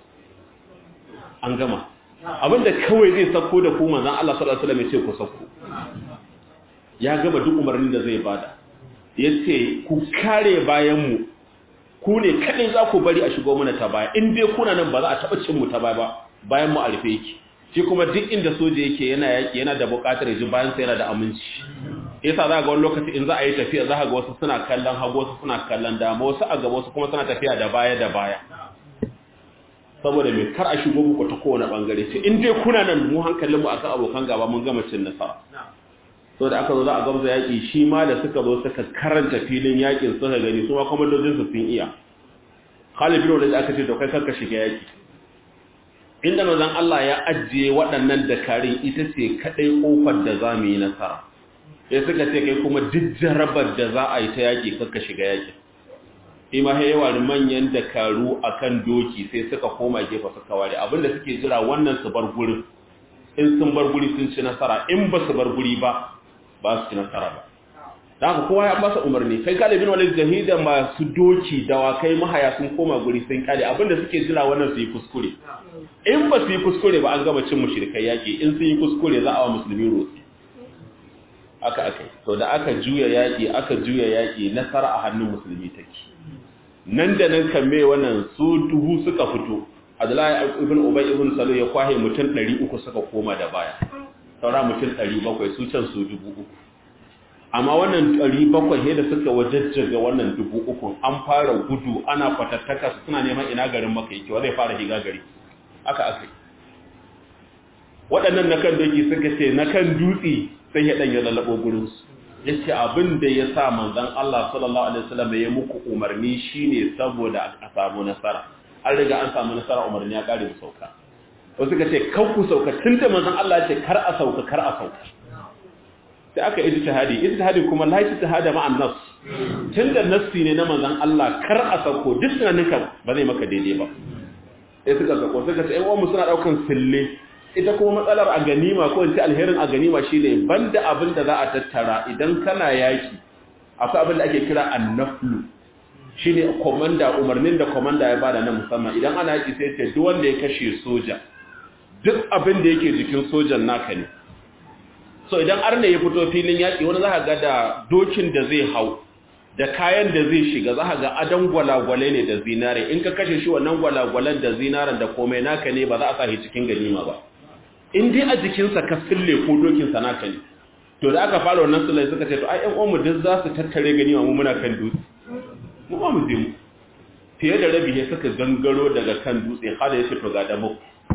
an gama abinda kawai zai sauko da ku manzon Allah sallallahu alaihi wasallam ya ce ku sauko ya gama duk umarnin da zai bada yace ku kare bayan mu ku ne kadai za ku bari a shigo mana ta baya in dai kuna nan ba za a taba cin mu ta baya ba bayan mu a rufe yake shi kuma duk inda soja yake yana yaki yana da buƙatar ji bayan sa yana da aminci yasa za ga wani lokaci in za a yi tafiya za ga wasu suna kallon hagu wasu suna kallon dama wasu a gaba wasu kuma suna tafiya da baya da baya saboda mai kar a shigo muku ta kowane bangare ce in dai kuna nan mu hankalin mu akan abokan gaba mun gama cin nasara so da aka zo za a gamza yaƙi shi ma da suka zo suka karanta filin yaƙin suka gani su ma kwamandojin su sun iya Khalid bin Walid aka ce to kai kanka shiga yaƙi inda manzon Allah ya ajiye waɗannan dakarun ita ce kadai kofar da za mu yi nasara sai suka ce kai kuma duk jarabar da za a yi ta yaƙi kanka shiga yaƙi shi ma yawa da manyan dakaru akan doki sai suka koma gefe suka ware abinda suke jira wannan su bar gurin in sun bar guri sun ci nasara in ba su bar guri ba ba su ci nasara ba da haka kowa ya basa umarni kai galibin walid jahida masu doki dawakai mahaya sun koma guri sun kare abinda suke jira wannan su yi kuskure in ba su yi kuskure ba an gama cin mushrikai yaki in sun yi kuskure za a wa musulmi rotsi aka aka to da aka juya yaki aka juya yaki nasara a hannun musulmi take nan da nan kan me wannan su duhu suka fito Abdullahi ibn Ubay ibn Salul ya kwahe mutum 300 suka koma da baya saura mutum 700 su can su 3000 amma wannan 700 he da suka wajajjaga wannan 3000 an fara gudu ana fatattaka su suna neman ina garin maka yake wa zai fara higa gari aka aka waɗannan na kan doki suka ce na kan dutse sai ya ɗan ya lalabo gurinsu ya ce abin da ya sa manzan Allah sallallahu Alaihi wasallam ya muku umarni shine saboda a samu nasara an riga an samu nasara umarni ya ƙare mu sauka wasu ka ce kan ku sauka tun da manzan Allah ce kar a sauka kar a sauka sai aka yi ijtihadi ijtihadi kuma la ijtihada ma'an nas tun da nassi ne na manzan Allah kar a sauko duk tunaninka ba zai maka daidai ba sai suka sauko suka ce ƴan uwanmu suna ɗaukan sille ita kuma matsalar a ganima ko in ce alherin a ganima shine banda abin da za a tattara idan kana yaki akwai abin da ake kira annaflu shine komanda umarnin da komanda ya bada na musamman idan ana yaki sai ce duk wanda ya kashe soja duk abin da yake jikin sojan naka ne so idan arne ya fito filin yaki wani za ga da dokin da zai hau da kayan da zai shiga za ga adon gwalagwale ne da zinare in ka kashe shi wannan gwalagwalen da zinaren da komai naka ne ba za a sa shi cikin ganima ba in dai a jikinsa ka sille ko dokinsa naka ne to da aka fara wannan sulai suka ce to ai ƴan uwanmu duk za su tattare gani mu muna kan dutse mu ba mu je mu fiye da rabi ne suka gangaro daga kan dutse har ya ce to ga damo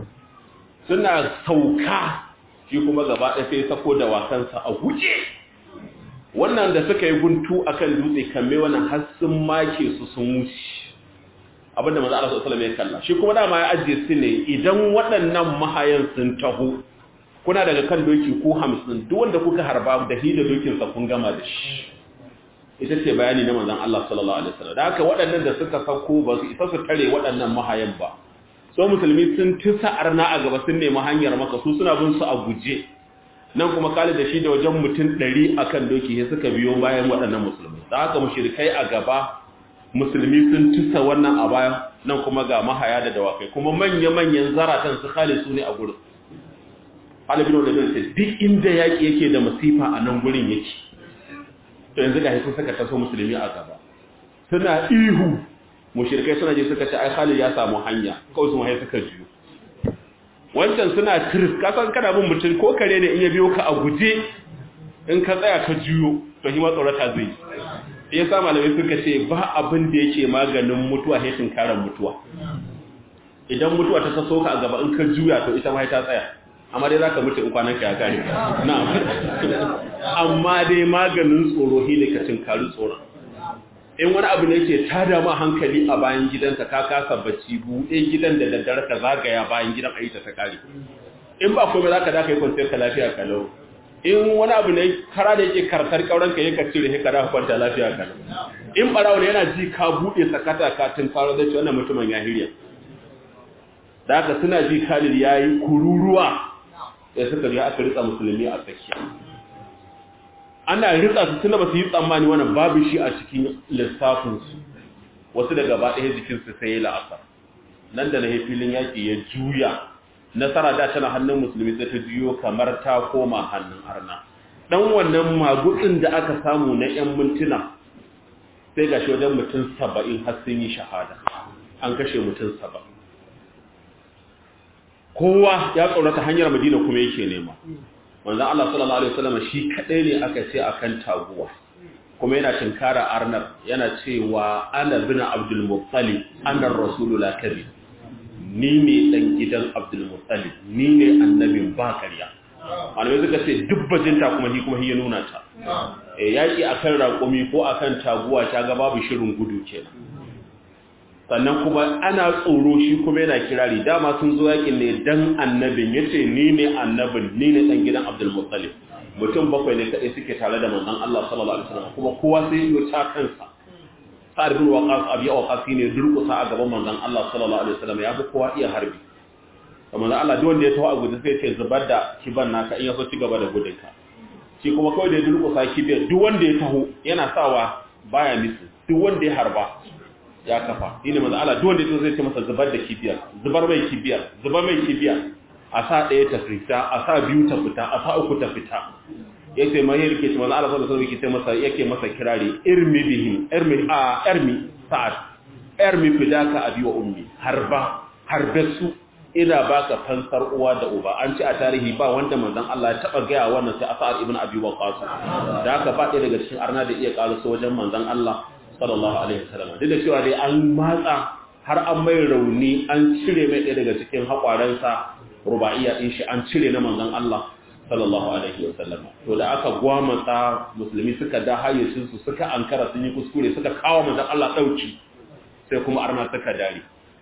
suna sauka shi kuma gaba ɗaya sai sako da wasansa a guje wannan da suka yi guntu akan dutse kamme wannan har sun make su sun wuce abinda manzo Allah sallallahu alaihi wasallam ya kalla shi kuma dama ya ajiye su ne idan waɗannan mahayan sun taho kuna daga kan doki ko 50 duk wanda kuka harba da hida dokin sa kun gama da shi ita ce bayani na manzon Allah sallallahu alaihi wasallam da haka waɗannan da suka sako ba su isa su tare waɗannan mahayan ba so musulmi sun tisa arna a gaba sun nemi hanyar maka su suna bin su a guje nan kuma Khalid da shi da wajen mutum 100 akan doki sai suka biyo bayan waɗannan musulmi da haka mushrikai a gaba musulmi sun tusa wannan a baya nan kuma ga mahaya da dawakai kuma manya-manyan zaratan su khali su ne a gurin halibin wadda zai duk inda yaƙi yake da masifa a nan gurin yake to yanzu ga sun saka taso musulmi a gaba suna ihu mushirkai suna je suka ce ai khalid ya samu hanya kawai su mahai suka juyo wancan suna tiris kasan kana bin mutum ko kare ne in ya biyo ka a guje in ka tsaya ka juyo to shi ma tsorata zai yi ya sa malamai suka ce ba abin da yake maganin mutuwa haifin karan mutuwa idan mutuwa ta taso ka a gaba in ka juya to ita ma ta tsaya amma dai zaka mutu in kwanan ka ya kare na amma dai maganin tsoro hile ka cin karu tsoron in wani abu ne yake tada ma hankali a bayan gidanka ka kasa bacci buɗe gidan da daddare ka zagaya bayan gidan ayi ta ta kare in ba komai zaka da kai kwanciyar ka lafiya kalau in wani abu ne kara da yake kartar kauran ka yake cire ka da kwanta lafiya kalau in barawo ne yana ji ka buɗe sakata ka tun fara da wannan mutumin ya hirya da haka suna ji Khalid yayi kururuwa sai suka ga aka ritsa musulmi a tsakiya ana ritsa su tunda ba su yi tsammani wannan babu shi a cikin lissafinsu wasu da gaba ɗaya jikinsu sai ya la'asar nan da na yi filin yaƙi ya juya nasara da tana hannun musulmi sai ta juyo kamar ta koma hannun arna ɗan wannan magutsin da aka samu na 'yan mintuna sai ga shi wajen mutum saba'in har sun yi shahada an kashe mutum saba'in kowa ya tsorata hanyar madina kuma yake nema manzan Allah sallallahu Alaihi wasallam shi kaɗai ne aka ce akan taguwa kuma yana tinkara arnar yana cewa ana bina abdulmuttali anar rasulu la kazi ni ne ɗan gidan abdulmuttali ni ne annabin ba ƙarya malamai suka ce dubbajinta kuma hi kuma hi ya nuna ta e yaƙi akan raƙumi ko akan taguwa ta ga babu shirin gudu kenan sannan kuma ana tsoro shi kuma yana kirari dama sun zo yakin ne dan annabin yace ni ne annabin ni ne dan gidan Abdul Muttalib mutum bakwai ne kadai suke tare da manzon Allah sallallahu alaihi wasallam kuma kowa sai ya ta kansa Sa'ad bin Waqqas abi Waqqas ne durkusa a gaban manzon Allah sallallahu alaihi wasallam ya fi kowa iya harbi manzon Allah duk wanda ya tawo a gudu sai ya ce zubar da kiban naka in ya so ci gaba da gudunka shi kuma kawai da ya durkusa kibiyar duk wanda ya taho yana sawa baya nisu duk wanda ya harba ya kafa ina manzo Allah duk wanda zai ce masa zubar da kibiyar zubar mai kibiyar zubar mai kibiyar a sa ɗaya ta fita a sa biyu ta fita a sa uku ta fita yace mai yake ce manzo Allah sallallahu alaihi wasallam masa yake masa kirari irmi bihim irmi a irmi sa'ad irmi fidaka abi wa ummi harba harbasu ina baka fansar uwa da uba an ci a tarihi ba wanda manzon Allah ya taba gaya wannan sai Asad ibn Abi Waqqas da haka ba ɗaya daga cikin arna da iya ƙarusa wajen manzon Allah sallallahu alaihi wasallam duk da cewa dai an matsa har an mai rauni an cire mai ɗaya daga cikin haƙwaransa rubaiya din shi an cire na manzon Allah sallallahu alaihi wasallam to da aka gwamata musulmi suka da hayyacin su suka ankara sun yi kuskure suka kawo manzon Allah dauki sai kuma arna suka dare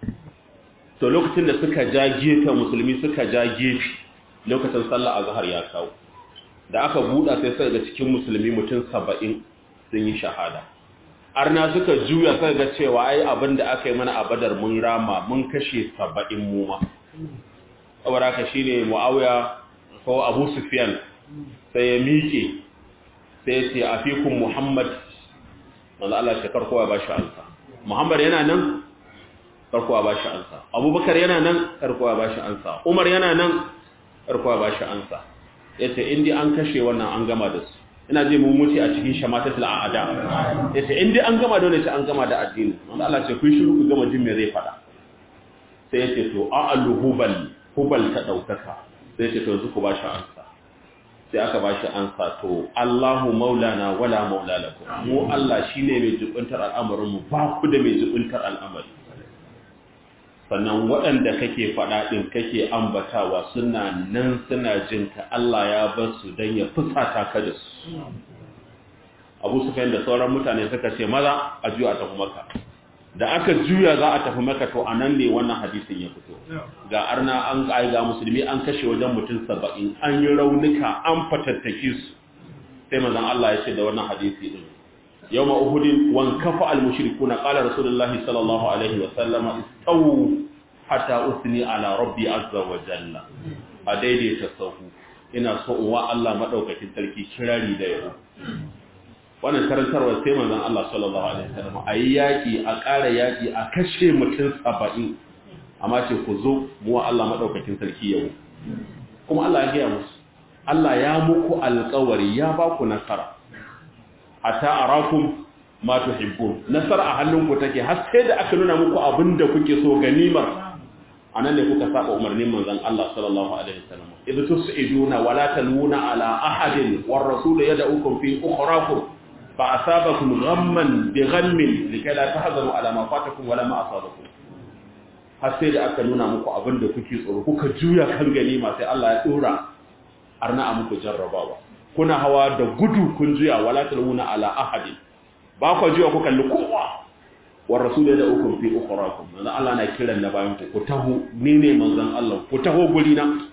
to lokacin da suka ja gefe musulmi suka ja gefe lokacin sallah azhar ya kawo da aka buɗa sai sai ga cikin musulmi mutum 70 sun yi shahada arna suka juya sai ga cewa ai abin da aka yi mana a badar mun rama mun kashe saba'in mu ma saboda ka shine muawiya ko abu sufyan sai ya miƙe sai ya ce afikum muhammad wanda Allah shi karkowa ba shi ansa muhammad yana nan karkowa ba shi ansa abubakar yana nan karkowa ba shi ansa umar yana nan karkowa ba shi ansa yace indi an kashe wannan an gama da su ina je mun mutu a cikin shamatatul a'ada yace in dai an gama da wannan an gama da addini wanda Allah ce kun shiru ku gama jin me zai fada sai yace to a'alu hubal hubal ta daukaka sai yace to yanzu ku bashi ansa sai aka bashi ansa to Allahu maulana wala maula lakum mu Allah shine mai jibuntar al'amarin mu ba ku da mai jibuntar al'amari sannan waɗanda kake faɗa ɗin kake ambatawa suna nan suna jinka Allah ya bar su don ya fusata ka da su abu su da sauran mutane suka ce maza a juya a tafi maka da aka juya za a tafi maka to a nan ne wannan hadisin ya fito ga arna an ga musulmi an kashe wajen mutum saba'in an yi raunuka an fatattake su sai mazan Allah ya ce da wannan hadisi ɗin يوم أهد وانكفى المشركون قال رسول الله صلى الله عليه وسلم استووا حتى أثني على ربي عز وجل أديدي تصوه ina so in wa Allah madaukakin sarki kirari da yau wannan karantarwa sai manzon Allah sallallahu alaihi wasallam ayi yaki a ƙara yaki a kashe mutum 70 amma ce ku zo mu wa Allah madaukakin sarki yau kuma Allah ya ga musu Allah ya muku alƙawari ya ba ku nasara hatta arakum ma tuhibbun nasara a hannunku take har sai da aka nuna muku abinda kuke so ganimar anan ne kuka saba umarnin manzon Allah sallallahu alaihi wasallam idh tus'iduna wa la taluna ala ahadin war rasul yad'ukum fi ukhrakum fa asabakum ghamman bi ghammin likay la tahzanu ala ma fatakum wala ma asabakum har sai da aka nuna muku abinda kuke tsoro kuka juya kan ganima sai Allah ya dora arna a muku jarrabawa kuna hawa da gudu kun juya wala taluna ala ahadin ba ku jiwa ku kalli kowa wa rasul da ukum fi ukhrakum manzo Allah na kiran na bayan ku ku taho ni ne manzon Allah ku taho guri na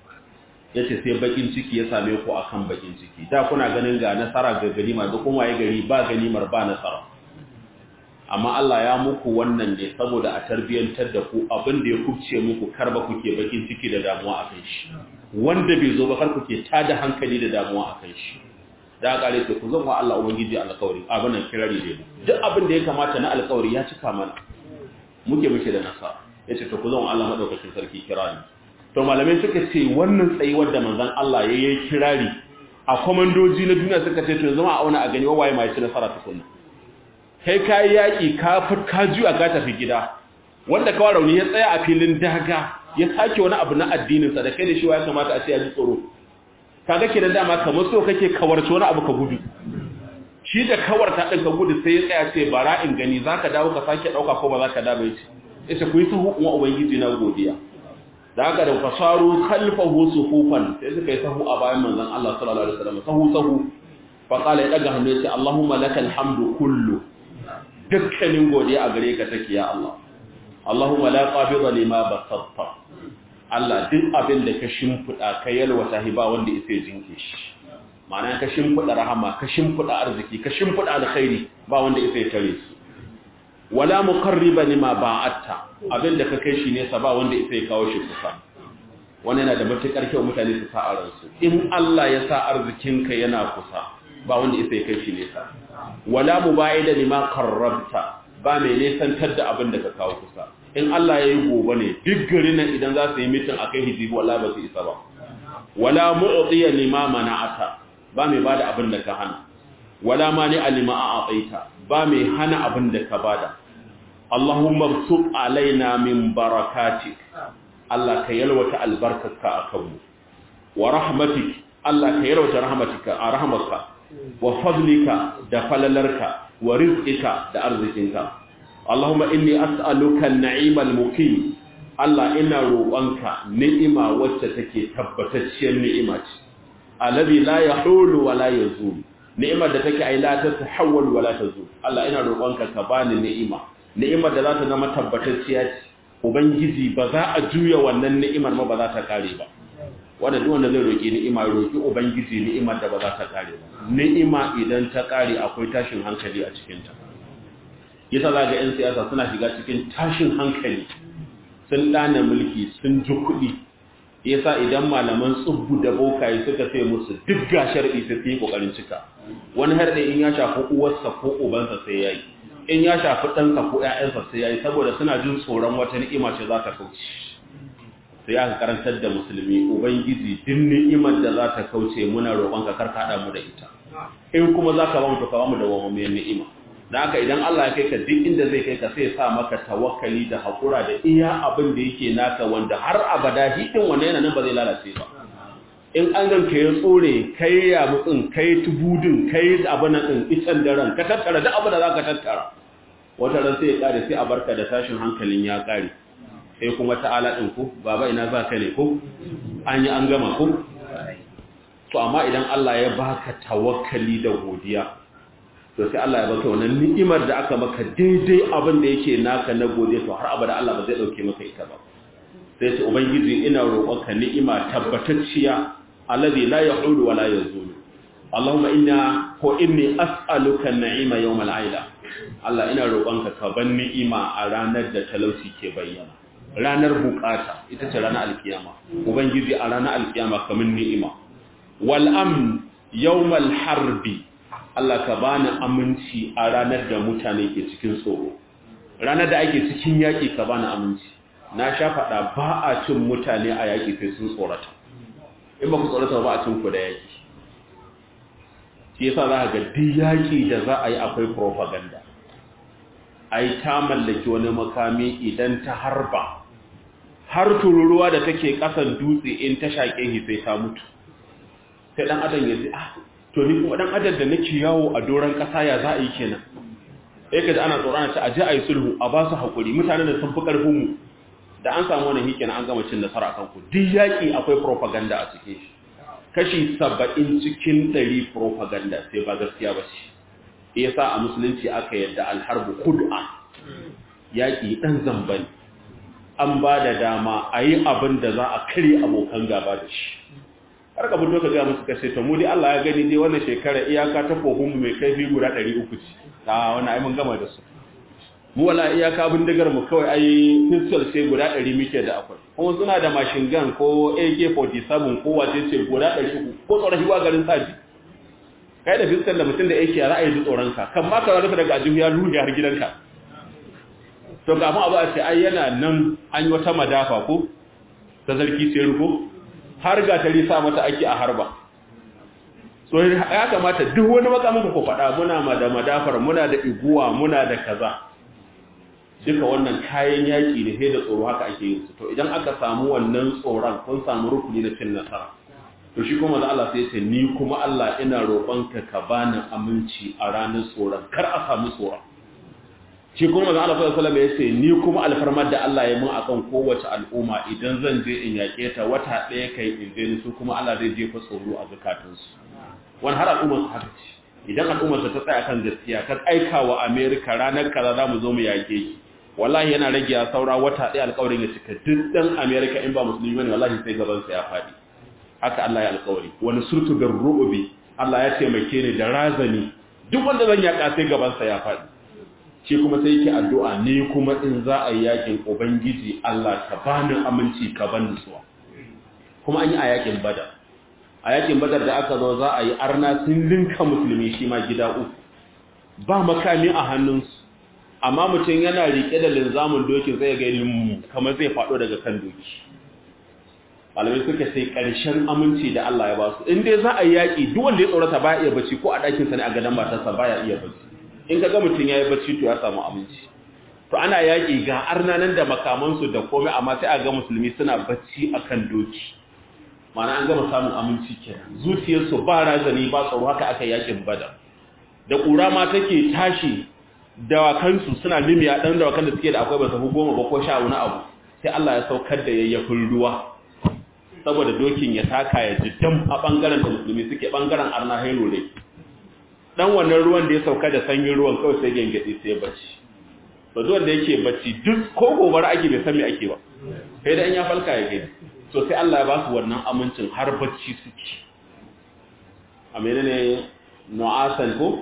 yace sai bakin ciki ya same ku akan bakin ciki da kuna ganin ga nasara ga ganima da kuma ya gari ba ganimar ba nasara amma Allah ya muku wannan ne saboda a tarbiyantar da ku abin da ya kubce muku karba kuke bakin ciki da damuwa akan shi wanda bai zo ba kar kuke tada hankali da damuwa akan shi da kare ku zan wa Allah ubangiji alƙawari abin nan kirari ne duk abin da ya kamata na alƙawari ya cika mana muke muke da nasara yace to ku zan wa Allah madaukakin sarki kirari to malamai suka ce wannan tsayuwar da manzon Allah ya yi kirari a komandoji na duniya suka ce to zama a auna a gani wawaye mai ci nasara tukunna kai ka yi yaƙi ka ka juya ka tafi gida wanda kawai rauni ya tsaya a filin daga ya sake wani abu na addininsa da kai da shi ya kamata a ce ya ji tsoro kaga kenan dama kamar so kake kawarci wani abu ka gudu shi da kawarta ɗin ka gudu sai ya tsaya ce bara in gani za ka dawo ka sake ɗauka ko ba za ka dawo ya ce ita ku yi sahu kuma ubangiji na godiya da haka da fasaru kalfahu sufufan sai suka yi sahu a bayan manzon Allah sallallahu alaihi wasallam sahu sahu fa qala ya daga hannu ya ce Allahumma lakal hamdu kullu dukkanin godiya a gare ka take ya Allah Allahumma la qabida lima basatta Allah duk abin da ka shimfida ka yalwata hiba wanda yake jinke shi ma'ana ka shimfida rahama ka shimfida arziki ka shimfida alkhairi ba wanda yake tare su wala muqarriba lima ba'atta abin da ka kai shi nesa ba wanda yake kawo shi kusa wannan yana da matukar kyau mutane su sa a ransu in Allah ya sa arzikinka yana kusa ba wanda yake kai shi nesa wala muba'ida lima qarrabta ba mai nesantar da abin da ka kawo kusa in Allah yayi gobe ne duk garin nan idan za su yi mitin akai hijibi wala ba su isa ba wala mu'tiya lima mana'ata ba mai bada abin da ka hana wala mani alima a'taita ba mai hana abin da ka bada Allahumma bsut alaina min barakatik Allah ka yalwata albarkarka akan mu wa rahmatik Allah ka yalwata rahmatika a rahmatka wa fadlika da falalarka wa rizqika da arzikinka Allahumma inni as'aluka an-na'imal muqim Allah ina roƙonka ni'ima wacce take tabbatacciyar ni'ima ce alladhi la yahulu wa la yazul ni'imar da take ai la ta tahawwal wa la tazul Allah ina roƙonka ka bani ni'ima ni'imar da za ta zama tabbatacciya ce ubangiji ba za a juya wannan ni'imar ma ba za ta kare ba wanda duk wanda zai roki ni'ima ya roki ubangiji ni'imar da ba za ta kare ba ni'ima idan ta kare akwai tashin hankali a cikin ta yasa za ga yan siyasa suna shiga cikin tashin hankali sun dana mulki sun ji kuɗi yasa idan malaman tsubbu da bokaye suka sai musu duk ga shar'i sai su yi kokarin cika wani har da in ya shafi uwarsa ko ubansa sai yayi in ya shafi ɗansa ko ƴaƴansa sai yayi saboda suna jin tsoron wata ni'ima ce za ta kauce sai aka karantar da musulmi ubangiji duk ni'imar da za ta kauce muna roƙon ka karka hada mu da ita in kuma za ka ba mu to ka ba mu da wamammiyar ni'ima da haka idan Allah ya kai ka duk inda zai kai ka sai ya sa maka tawakkali da haƙura da iya abin da yake naka wanda har abada hidin wanda yana nan ba zai lalace ba in an ganka ya tsore kai ya mutsin kai tubudin kai abin nan din itan daren ka tattara duk abin da za ka tattara wata ran sai ya kare sai a barka da tashin hankalin ya kare sai kuma ta'ala din ku baba ina za ka ne ko an yi an gama ko to amma idan Allah ya baka tawakkali da godiya to sai Allah ya baka wannan ni'imar da aka maka daidai abin da yake naka na godiya to har abada Allah ba zai dauke maka ita ba sai ce ubangiji ina roƙonka ni'ima tabbatacciya alladhi la yahulu wa la yazulu Allahumma inna ko inni as'aluka an-na'ima yawm al-aila Allah ina roƙonka ka ban ni'ima a ranar da talauci ke bayyana ranar bukata ita ce ranar alkiyama ubangiji a ranar alkiyama kamin ni'ima wal amn yawm al-harbi Allah ka bani aminci a ranar da mutane ke cikin tsoro ranar da ake cikin yaki ka bani aminci na sha faɗa ba a cin mutane a yaki sai sun tsorata in ba ku tsorata ba a cin ku da yaki shi yasa za ga duk yaki da za a yi akwai propaganda ai ta mallaki wani makami idan ta harba har tururuwa da take kasan dutse in ta shaƙe shi sai ta mutu sai dan adam ya ji ah to ni kuma dan adam da nake yawo a doran kasa ya za a yi kenan sai kaji ana tsoron ta aje ayi sulhu a ba su hakuri mutanen da sun fi karfin mu da an samu wannan hikenan an gama cin nasara akan ku duk yaki akwai propaganda a cikin shi kashi 70 cikin 100 propaganda sai ba gaskiya ba ce yasa a musulunci aka yadda alharbu khud'a yaki dan zambani an ba da dama a yi abin da za a kare abokan gaba da shi har ka fito ka ga musu kashe ta mu dai Allah ya gani dai wannan shekara iyaka ta kohun mai kaifi guda 300 ce a wannan ai mun gama da su mu wala iyaka bindigar mu kawai ai pistol sai guda 100 muke da akwai kuma suna da machine gun ko AK47 ko wace ce guda 300 ko tsoron hiwa garin saji kai da pistol da mutum da yake ra'ayi da tsoron ka kan ma ka rufe daga ajihu ya ruhe har gidanka to kafin abu a ce ai yana nan an yi wata madafa ko ta zarki sai ruko har ga tari sa mata ake a harba so ya kamata duk wani makamin ku faɗa muna ma da madafar muna da iguwa muna da kaza duka wannan kayan yaƙi ne sai da tsoro haka ake yin su to idan aka samu wannan tsoron kun samu rukuni na cin nasara to shi kuma da Allah sai ce ni kuma Allah ina roƙonka ka bani aminci a ranar tsoron kar a samu tsoron shi kuma da Allah sallallahu alaihi wasallam ya ce ni kuma alfarmar da Allah ya mun akan kowace al'umma idan zan je in yaƙe ta wata ɗaya kai in je su kuma Allah zai jefa tsoro a zakatunsu wani har al'ummar su haka ce idan al'ummar ta tsaya kan gaskiya ka aika wa America ranar kaza za mu zo mu yaƙe ki wallahi yana rage ya saura wata ɗaya alƙawarin ya cika duk ɗan America in ba musulmi bane wallahi sai gaban sa ya faɗi haka Allah ya alƙawari wani surtu da ru'ubi Allah ya taimake ni da razani duk wanda zan yaƙa sai gaban sa ya faɗi shi kuma sai yake addu'a ne kuma in za a yi yakin ubangiji Allah ka bani aminci ka ban nutsuwa kuma an yi a yakin badar a yakin badar da aka zo za a yi arna sun linka musulmi shi ma gida uku ba makami a hannunsu amma mutum yana rike da linzamin dokin zai ga yin kamar zai faɗo daga kan doki malamai suka sai ƙarshen aminci da Allah ya ba su in dai za a yi yaƙi duk wanda ya tsorata ba iya bacci ko a ɗakinsa ne a gadon matarsa ba ya iya bacci in ka ga mutum ya yi bacci to ya samu aminci to ana yaƙi ga arnanan da makamansu da komai amma sai a ga musulmi suna bacci a kan doki mana an gama samun aminci kenan zuciyarsu ba razani ba tsaro haka aka yaƙin bada da ƙura ma take tashi dawakansu suna limiya ɗan dawakan da suke da akwai ba su goma ba ko sha wani abu sai Allah ya saukar da yayyafin ruwa saboda dokin ya taka ya jiddam a ɓangaren da musulmi suke ɓangaren arna hailo ne dan wannan ruwan da ya sauka da sanyin ruwan kawai sai gengedi sai bacci to duk wanda yake bacci duk ko gobara ake bai san me ake ba sai da in ya falka ya gani to sai Allah ya ba su wannan amincin har bacci suke a menene nu'asan ko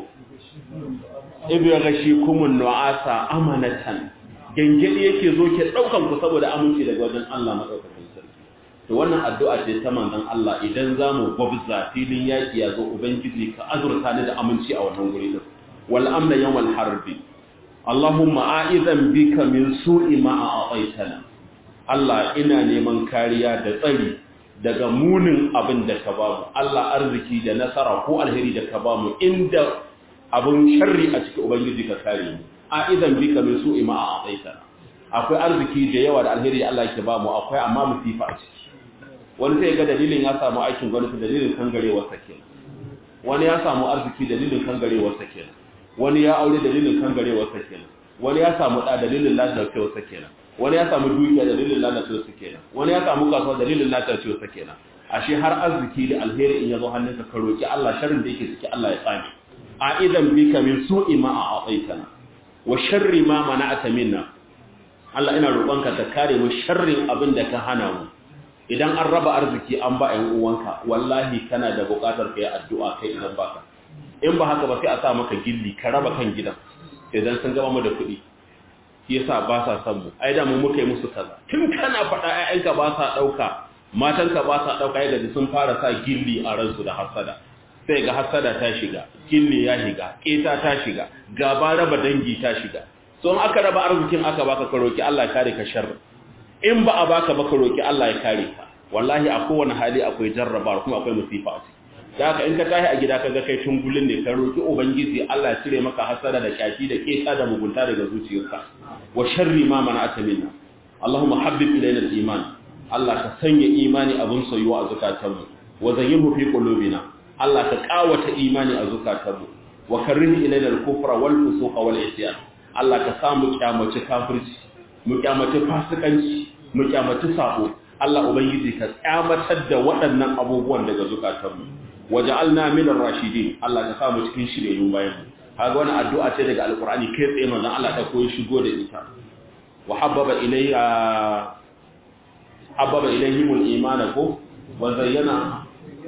ibi ya gashi kumun nu'asa amanatan gengedi yake zo ke daukan ku saboda aminci daga wajen Allah madaukakin sarki to wannan addu'a ce ta manzon Allah idan zamu gwabza filin yaki ya zo ubangiji ka azurta ni da aminci a wannan guri din wal amna yawmal harbi Allahumma a'idhan bika min su'i ma a'aitana Allah ina neman kariya da tsari daga munin abin da ka bamu Allah arziki da nasara ko alheri da ka bamu inda abun sharri a cikin ubangiji ka kare mu a'idhan bika min su'i ma a'aitana akwai arziki da yawa da alheri Allah yake bamu akwai amma musifa a ciki wani sai ga dalilin ya samu aikin gwamnati dalilin kangarewar sa kenan wani ya samu arziki dalilin kangarewar sa kenan wani ya aure dalilin kangarewar sa kenan wani ya samu da dalilin lalacewar sa kenan wani ya samu dukiya dalilin lalacewar sa kenan wani ya samu kasuwa dalilin lalacewar sa kenan ashe har arziki da alheri in yazo hannunka ka roki Allah sharrin da yake ciki Allah ya tsame a idan bika min su'i ma a'aitana wa sharri ma mana'ata minna Allah ina roƙonka ka kare mu sharrin abin da ka hana mu idan an raba arziki an ba ‘yan uwanka wallahi kana da buƙatar ka yi addu'a kai idan baka in ba haka ba sai a sa maka gilli ka raba kan gidan idan sun gaba mu da kuɗi shi yasa ba sa son mu ai da mu muka yi musu kaza tun kana faɗa ‘ya'yanka ba sa ɗauka matanka ba sa ɗauka yadda sun fara sa gilli a ransu da hasada sai ga hasada ta shiga gilli ya shiga ƙeta ta shiga gaba raba dangi ta shiga so in aka raba arzikin aka baka ka roki Allah kare ka sharri in ba a baka ba ka roki Allah ya kare ka wallahi a kowane hali akwai jarraba kuma akwai musifa a ciki da haka in ka tashi a gida kaga kai tungulin ne ka roki ubangiji Allah ya cire maka hasara da kyaki da keta da mugunta daga zuciyarka wa sharri ma mana'ata minna Allahumma habbib ilayna al-iman Allah ka sanya imani abun soyuwa a zukatanmu wa zayyinhu fi qulubina Allah ka kawata imani a zukatanmu wa karrih ilayna al-kufra wal fusuqa wal isyan Allah ka samu kyamaci kafirci mu kyamaci fasikanci mu kyamaci sabo Allah ubangiji ka kyamatar da waɗannan abubuwan daga zukatanmu waja'alna min ar-rashidin Allah ka samu cikin shiryayyun bayan kaga wani addu'a ce daga alqur'ani kai tsaye manzon Allah ta koyi shigo da ita wa habbaba ilayya habbaba ilayhimul iman ko wa zayyana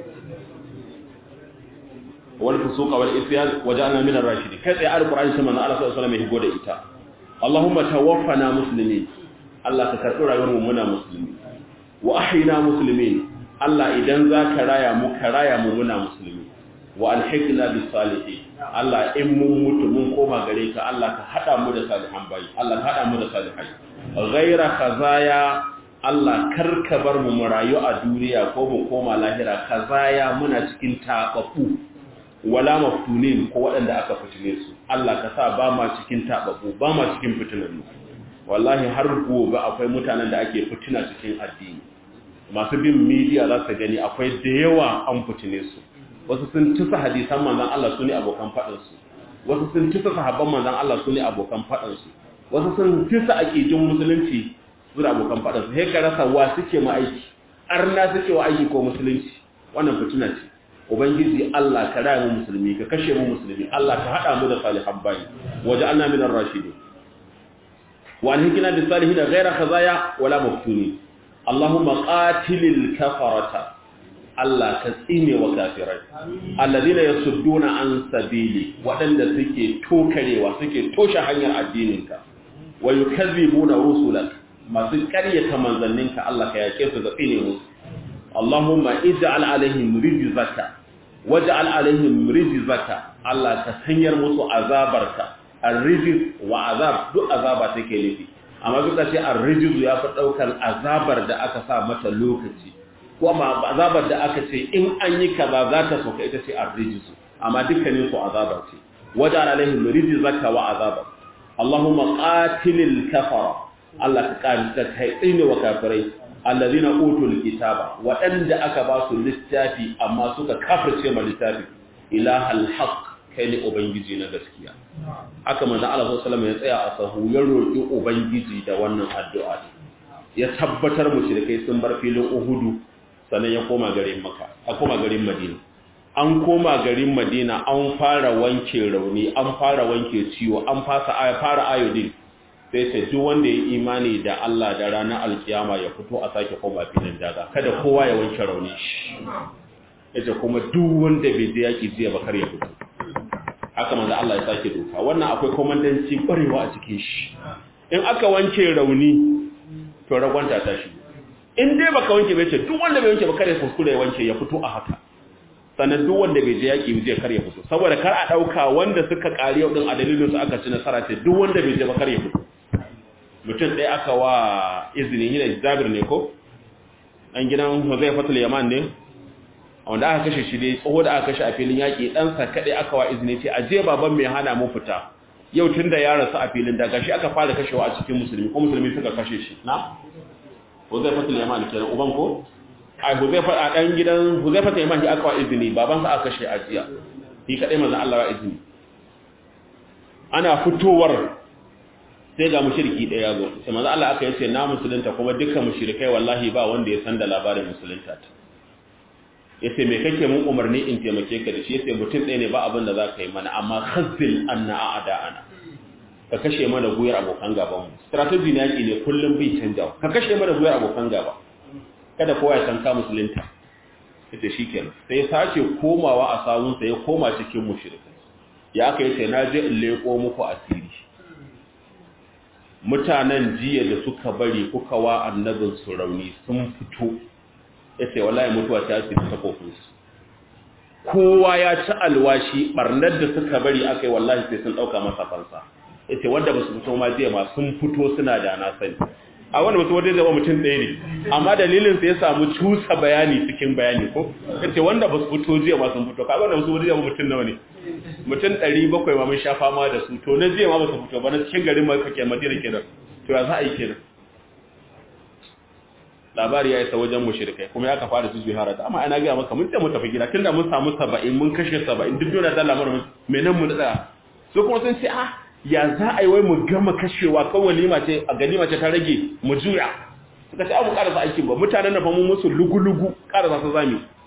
wal fusuqa wal isyan waja'alna minar rashidin kai tsaye alqur'ani sai manzon Allah sallallahu alaihi wasallam ya shigo da ita Allahumma tawaffana muslimin Allah ka karɓi rayuwar mu muna musulmi wa ahyina muslimin Allah idan za ka raya mu ka raya mu muna musulmi wa alhiqna bis salihin Allah in mun mutu mun koma gare ka Allah ka hada mu da salihan bayi Allah ka hada mu da salihai ghaira khazaya Allah karka bar mu mu rayu a duniya ko mu koma lahira khazaya muna cikin tababu wala maftunin ko waɗanda aka fitine su Allah ka sa ba ma cikin tababu ba ma cikin fitinannu wallahi har gobe akwai mutanen da ake fitina cikin addini masu bin media za su gani akwai da yawa an fitine su wasu sun tusa hadisan manzon Allah su ne abokan faɗinsu wasu sun tusa sahabban manzon Allah su ne abokan faɗinsu wasu sun tusa aƙidin musulunci su da abokan faɗinsu sai ka rasa wa suke ma aiki arna suke wa aiki ko musulunci wannan fitina ce ubangiji Allah ka raya mu musulmi ka kashe mu musulmi Allah ka hada mu da salihan bayi waje anna min ar-rashidin wa alhikna bis salihin ghayra khazaya wala maftuni Allahumma qatilil kafarata Allah ka tsine wa kafirai alladhina yasudduna an sabili wadanda suke tokarewa suke toshe hanyar addininka wa yukazzibuna rusulak masu ƙaryata manzanninka Allah ka yake su da tsine musu Allahumma ij'al alaihim rijzaka waj'al alaihim rijzaka Allah ka sanyar musu azabarka ar-rijz wa azab duk azaba take nufi amma duka ce ar-rijz ya fi daukar azabar da aka sa mata lokaci kuma azabar da aka ce in an yi kaza za ta soka ita ce ar-rijz amma dukkanin su azaba ce waj'al alaihim rijzaka wa azaba Allahumma qatilil kafara Allah ka karanta kai tsine wa kafirai allazina utul kitaba waɗanda aka ba su littafi amma suka kafirce ma littafi ilahal haqq kai ne ubangiji na gaskiya haka manzo Allah sallallahu alaihi ya tsaya a sahu ya roki ubangiji da wannan addu'a ya tabbatar mushrikai sun bar filin Uhudu sannan ya koma garin Makka a koma garin Madina an koma garin Madina an fara wanke rauni an fara wanke ciwo an fasa fara ayodin sai ce duk wanda ya imani da Allah da ranar alkiyama ya fito a sake koma filin daga kada kowa ya wanke rauni shi yace kuma duk wanda bai je yaki jiya ba kar ya fito haka manzo Allah ya sake doka wannan akwai komandanci kwarewa a cikin shi in aka wanke rauni to ragwanta ta shi in dai baka wanke bai ce duk wanda bai wanke ba kar ya kuskure ya wanke ya fito a haka sannan duk wanda bai je yaki zai kar ya fito saboda kar a dauka wanda suka kare yau din a dalilin su aka ci nasara ce duk wanda bai je ba kar ya fito mutum ɗaya aka wa izini yi da zabir ne ko ɗan gidan huzai fatul yaman ne wanda aka kashe shi dai tsoho da aka kashe a filin yaƙi ɗansa kaɗai aka wa izini ce a je baban mai hana mu fita yau tun da ya rasu a filin daga shi aka fara kashewa a cikin musulmi ko musulmi suka kashe shi na huzai fatul yaman kenan uban ko a huzai a ɗan gidan huzai fatul yaman shi aka wa izini babansa aka kashe a jiya shi kaɗai manzan Allah wa izini ana fitowar sai ga mushriki ɗaya zo sai manzo Allah aka yace na musulunta kuma dukkan mushrikai wallahi ba wanda ya san da labarin musulunta ta yace me kake mun umarni in taimake ka da shi yace mutum ɗaya ne ba abin da zaka yi mana amma khazzil anna a'da'ana ka kashe mana guyar abokan gaban mu strategy ne yaki ne kullum bai canja ka kashe mana guyar abokan gaba kada kowa ya san ka musulunta yace shikenan sai sace komawa a sawunsa ya koma cikin mushrikai ya aka yace na je in leko muku asiri mutanen jiya da suka bari kuka wa annabin su rauni sun fito ya ce wallahi mutuwa ta ce ta kofinsu kowa ya ci alwashi barnar da suka bari aka yi wallahi sai sun ɗauka masa fansa ya ce wanda ba su fito ma jiya ma sun fito suna da na sani a wanda mutum wanda zama mutum ɗaya ne amma dalilin sai ya samu cusa bayani cikin bayani ko ya ce wanda ba su fito jiya ma sun fito ka wanda su wanda mutum nawa ne mutum ɗari bakwai ma mun sha fama da su to na jiya ma ba su fito ba na cikin garin ma kake madina kenan to ya za a yi kenan labari ya isa wajen mushrikai kuma ya ka fara su jihara da amma ana ga maka mun ce mu tafi gida tunda mun samu 70 mun kashe 70 duk dole da lamarin me nan mu da su kuma sun ce ah ya za a yi wai mu gama kashewa kan walima ce a ganima ce ta rage mu juya suka ce abu karasa aikin ba mutanen da fa mun musu lugu-lugu karasa su zami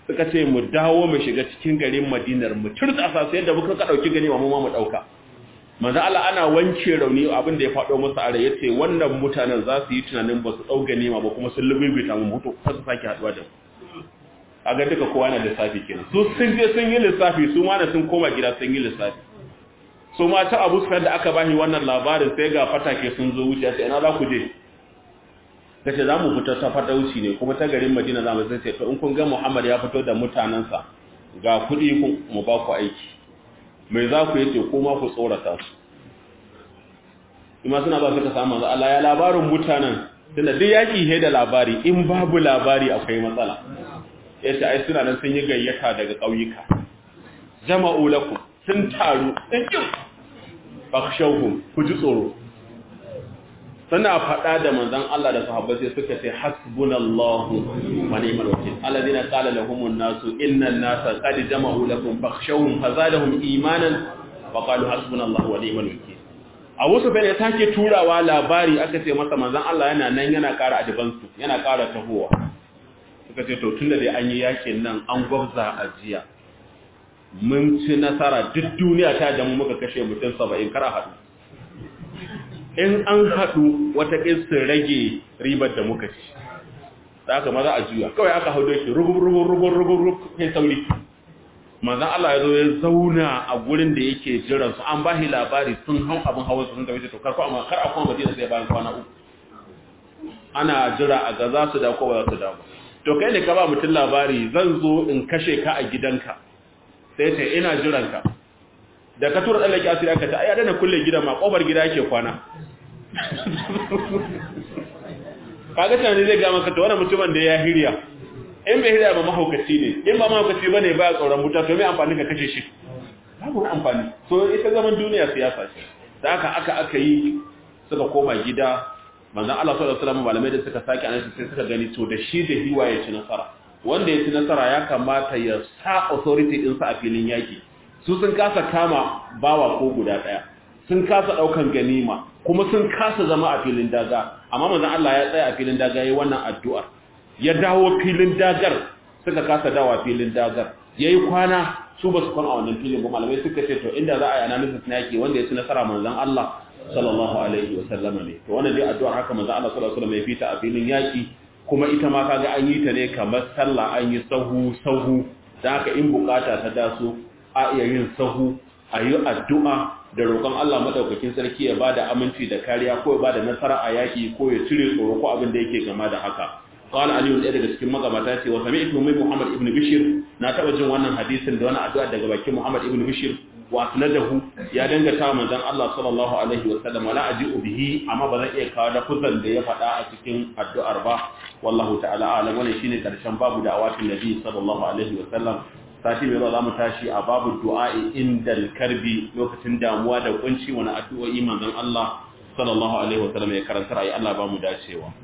suka ce mu dawo mu shiga cikin garin Madinar mu turtsasa sai da muka ka dauki gani mu ma mu dauka manzo Allah ana wanke rauni abin da ya fado musu a rai yace wannan mutanen za su yi tunanin ba su dau ganima ba kuma sun lububita mu mutu har su sake haduwa da kaga duka kowa na lissafi kenan su sun je sun yi lissafi su ma na sun koma gida sun yi lissafi su ma ta Abu Sufyan da aka bashi wannan labarin sai ga fatake sun zo wuce sai ina za ku je kace za mu fita ta fatauci ne kuma ta garin Madina za mu sai to in kun ga Muhammad ya fito da mutanansa ga kuɗi ku mu ba ku aiki mai za ku yace kuma ku tsorata su kuma suna ba suka samu manzo Allah ya labarin mutanen tunda duk yaki he da labari in babu labari akwai matsala yace ai suna nan sun yi gayyata daga kauyuka jama'u lakum sun taru sun kin fakhshawhum ku ji tsoro suna faɗa da manzon Allah da sahabbai sai suka ce hasbunallahu wa ni'mal wakeel alladhina qala lahumun nasu innan nasa qad jama'u lakum fakhshawhum fazadahum imanan wa qalu hasbunallahu wa ni'mal wakeel Abu Sufyan ya sake turawa labari aka ce masa manzon Allah yana nan yana ƙara advance yana ƙara tahowa suka ce to tunda dai an yi yakin nan an gwabza ajiya mun ci nasara duk duniya ta da mu muka kashe mutum 70 kar a haɗu in an haɗu wata ƙistin rage ribar da muka ci da aka maza a juya kawai aka hau doki rugub rugub rugub rugub rugub kai sauri manzan Allah ya zo ya zauna a gurin da yake jiran su an bashi labari sun hau abin hawa sun tafi to karko amma kar a kuma madina sai bayan kwana uku ana jira a ga za su dawo ko ba za su dawo to kai ne ka ba mutum labari zan zo in kashe ka a gidanka sai ce ina jiran ka da ka tura tsallake asiri aka ta ayyada na kulle gidan ma kofar gida yake kwana kaga tunani zai ga maka to wannan mutumin da ya hirya in bai hirya ba mahaukaci ne in ba mahaukaci bane ba tsoron buta to me amfani ka kashe shi babu amfani so ita zaman duniya siyasa ce da haka aka aka yi suka koma gida manzon Allah sallallahu alaihi wasallam malamai da suka sake annabi sai suka gani to da shi da hiwa ya ci nasara wanda ya ci nasara ya kamata ya sa authority din sa a filin yaki su sun kasa kama bawa ko guda daya sun kasa daukan ganima kuma sun kasa zama a filin daga amma manzon Allah ya tsaya a filin daga yayin wannan addu'a ya dawo filin dagar suka kasa dawa filin dagar yayi kwana su basu kwana a wannan filin ba malamai suka ce to inda za a yi analysis na yake wanda ya ci nasara manzon Allah sallallahu alaihi wa sallama ne to wannan dai addu'ar haka manzon Allah sallallahu alaihi wa sallam ya fita a filin yaki kuma ita ma kaga an yi ta ne kamar sallah an yi sahu sahu da haka in bukata ta daso a iya yin sahu a yi addu'a da roƙon Allah maɗaukakin sarki ya ba da aminci da kariya ko ya ba da nasara a yaƙi ko ya cire tsoro ko abin da yake gama da haka. Kawal Aliyu ɗaya daga cikin magabata ce wa sami ita mai Muhammad ibn Bishir na taɓa jin wannan hadisin da wani addu'a daga bakin Muhammad ibn Bishir wa asnadahu ya dangata manzon Allah sallallahu alaihi wa sallam wala aji'u bihi amma ba zan iya kawo da kuzan da ya faɗa a cikin addu'ar ba wallahu ta'ala alam wannan shine karshen babu da awatin nabi sallallahu alaihi wa sallam sati mai zuwa za mu tashi a babu du'a'i indal karbi lokacin damuwa da kunci wani addu'o'i manzon Allah sallallahu alaihi wa sallam ya karanta ayi Allah ba mu dacewa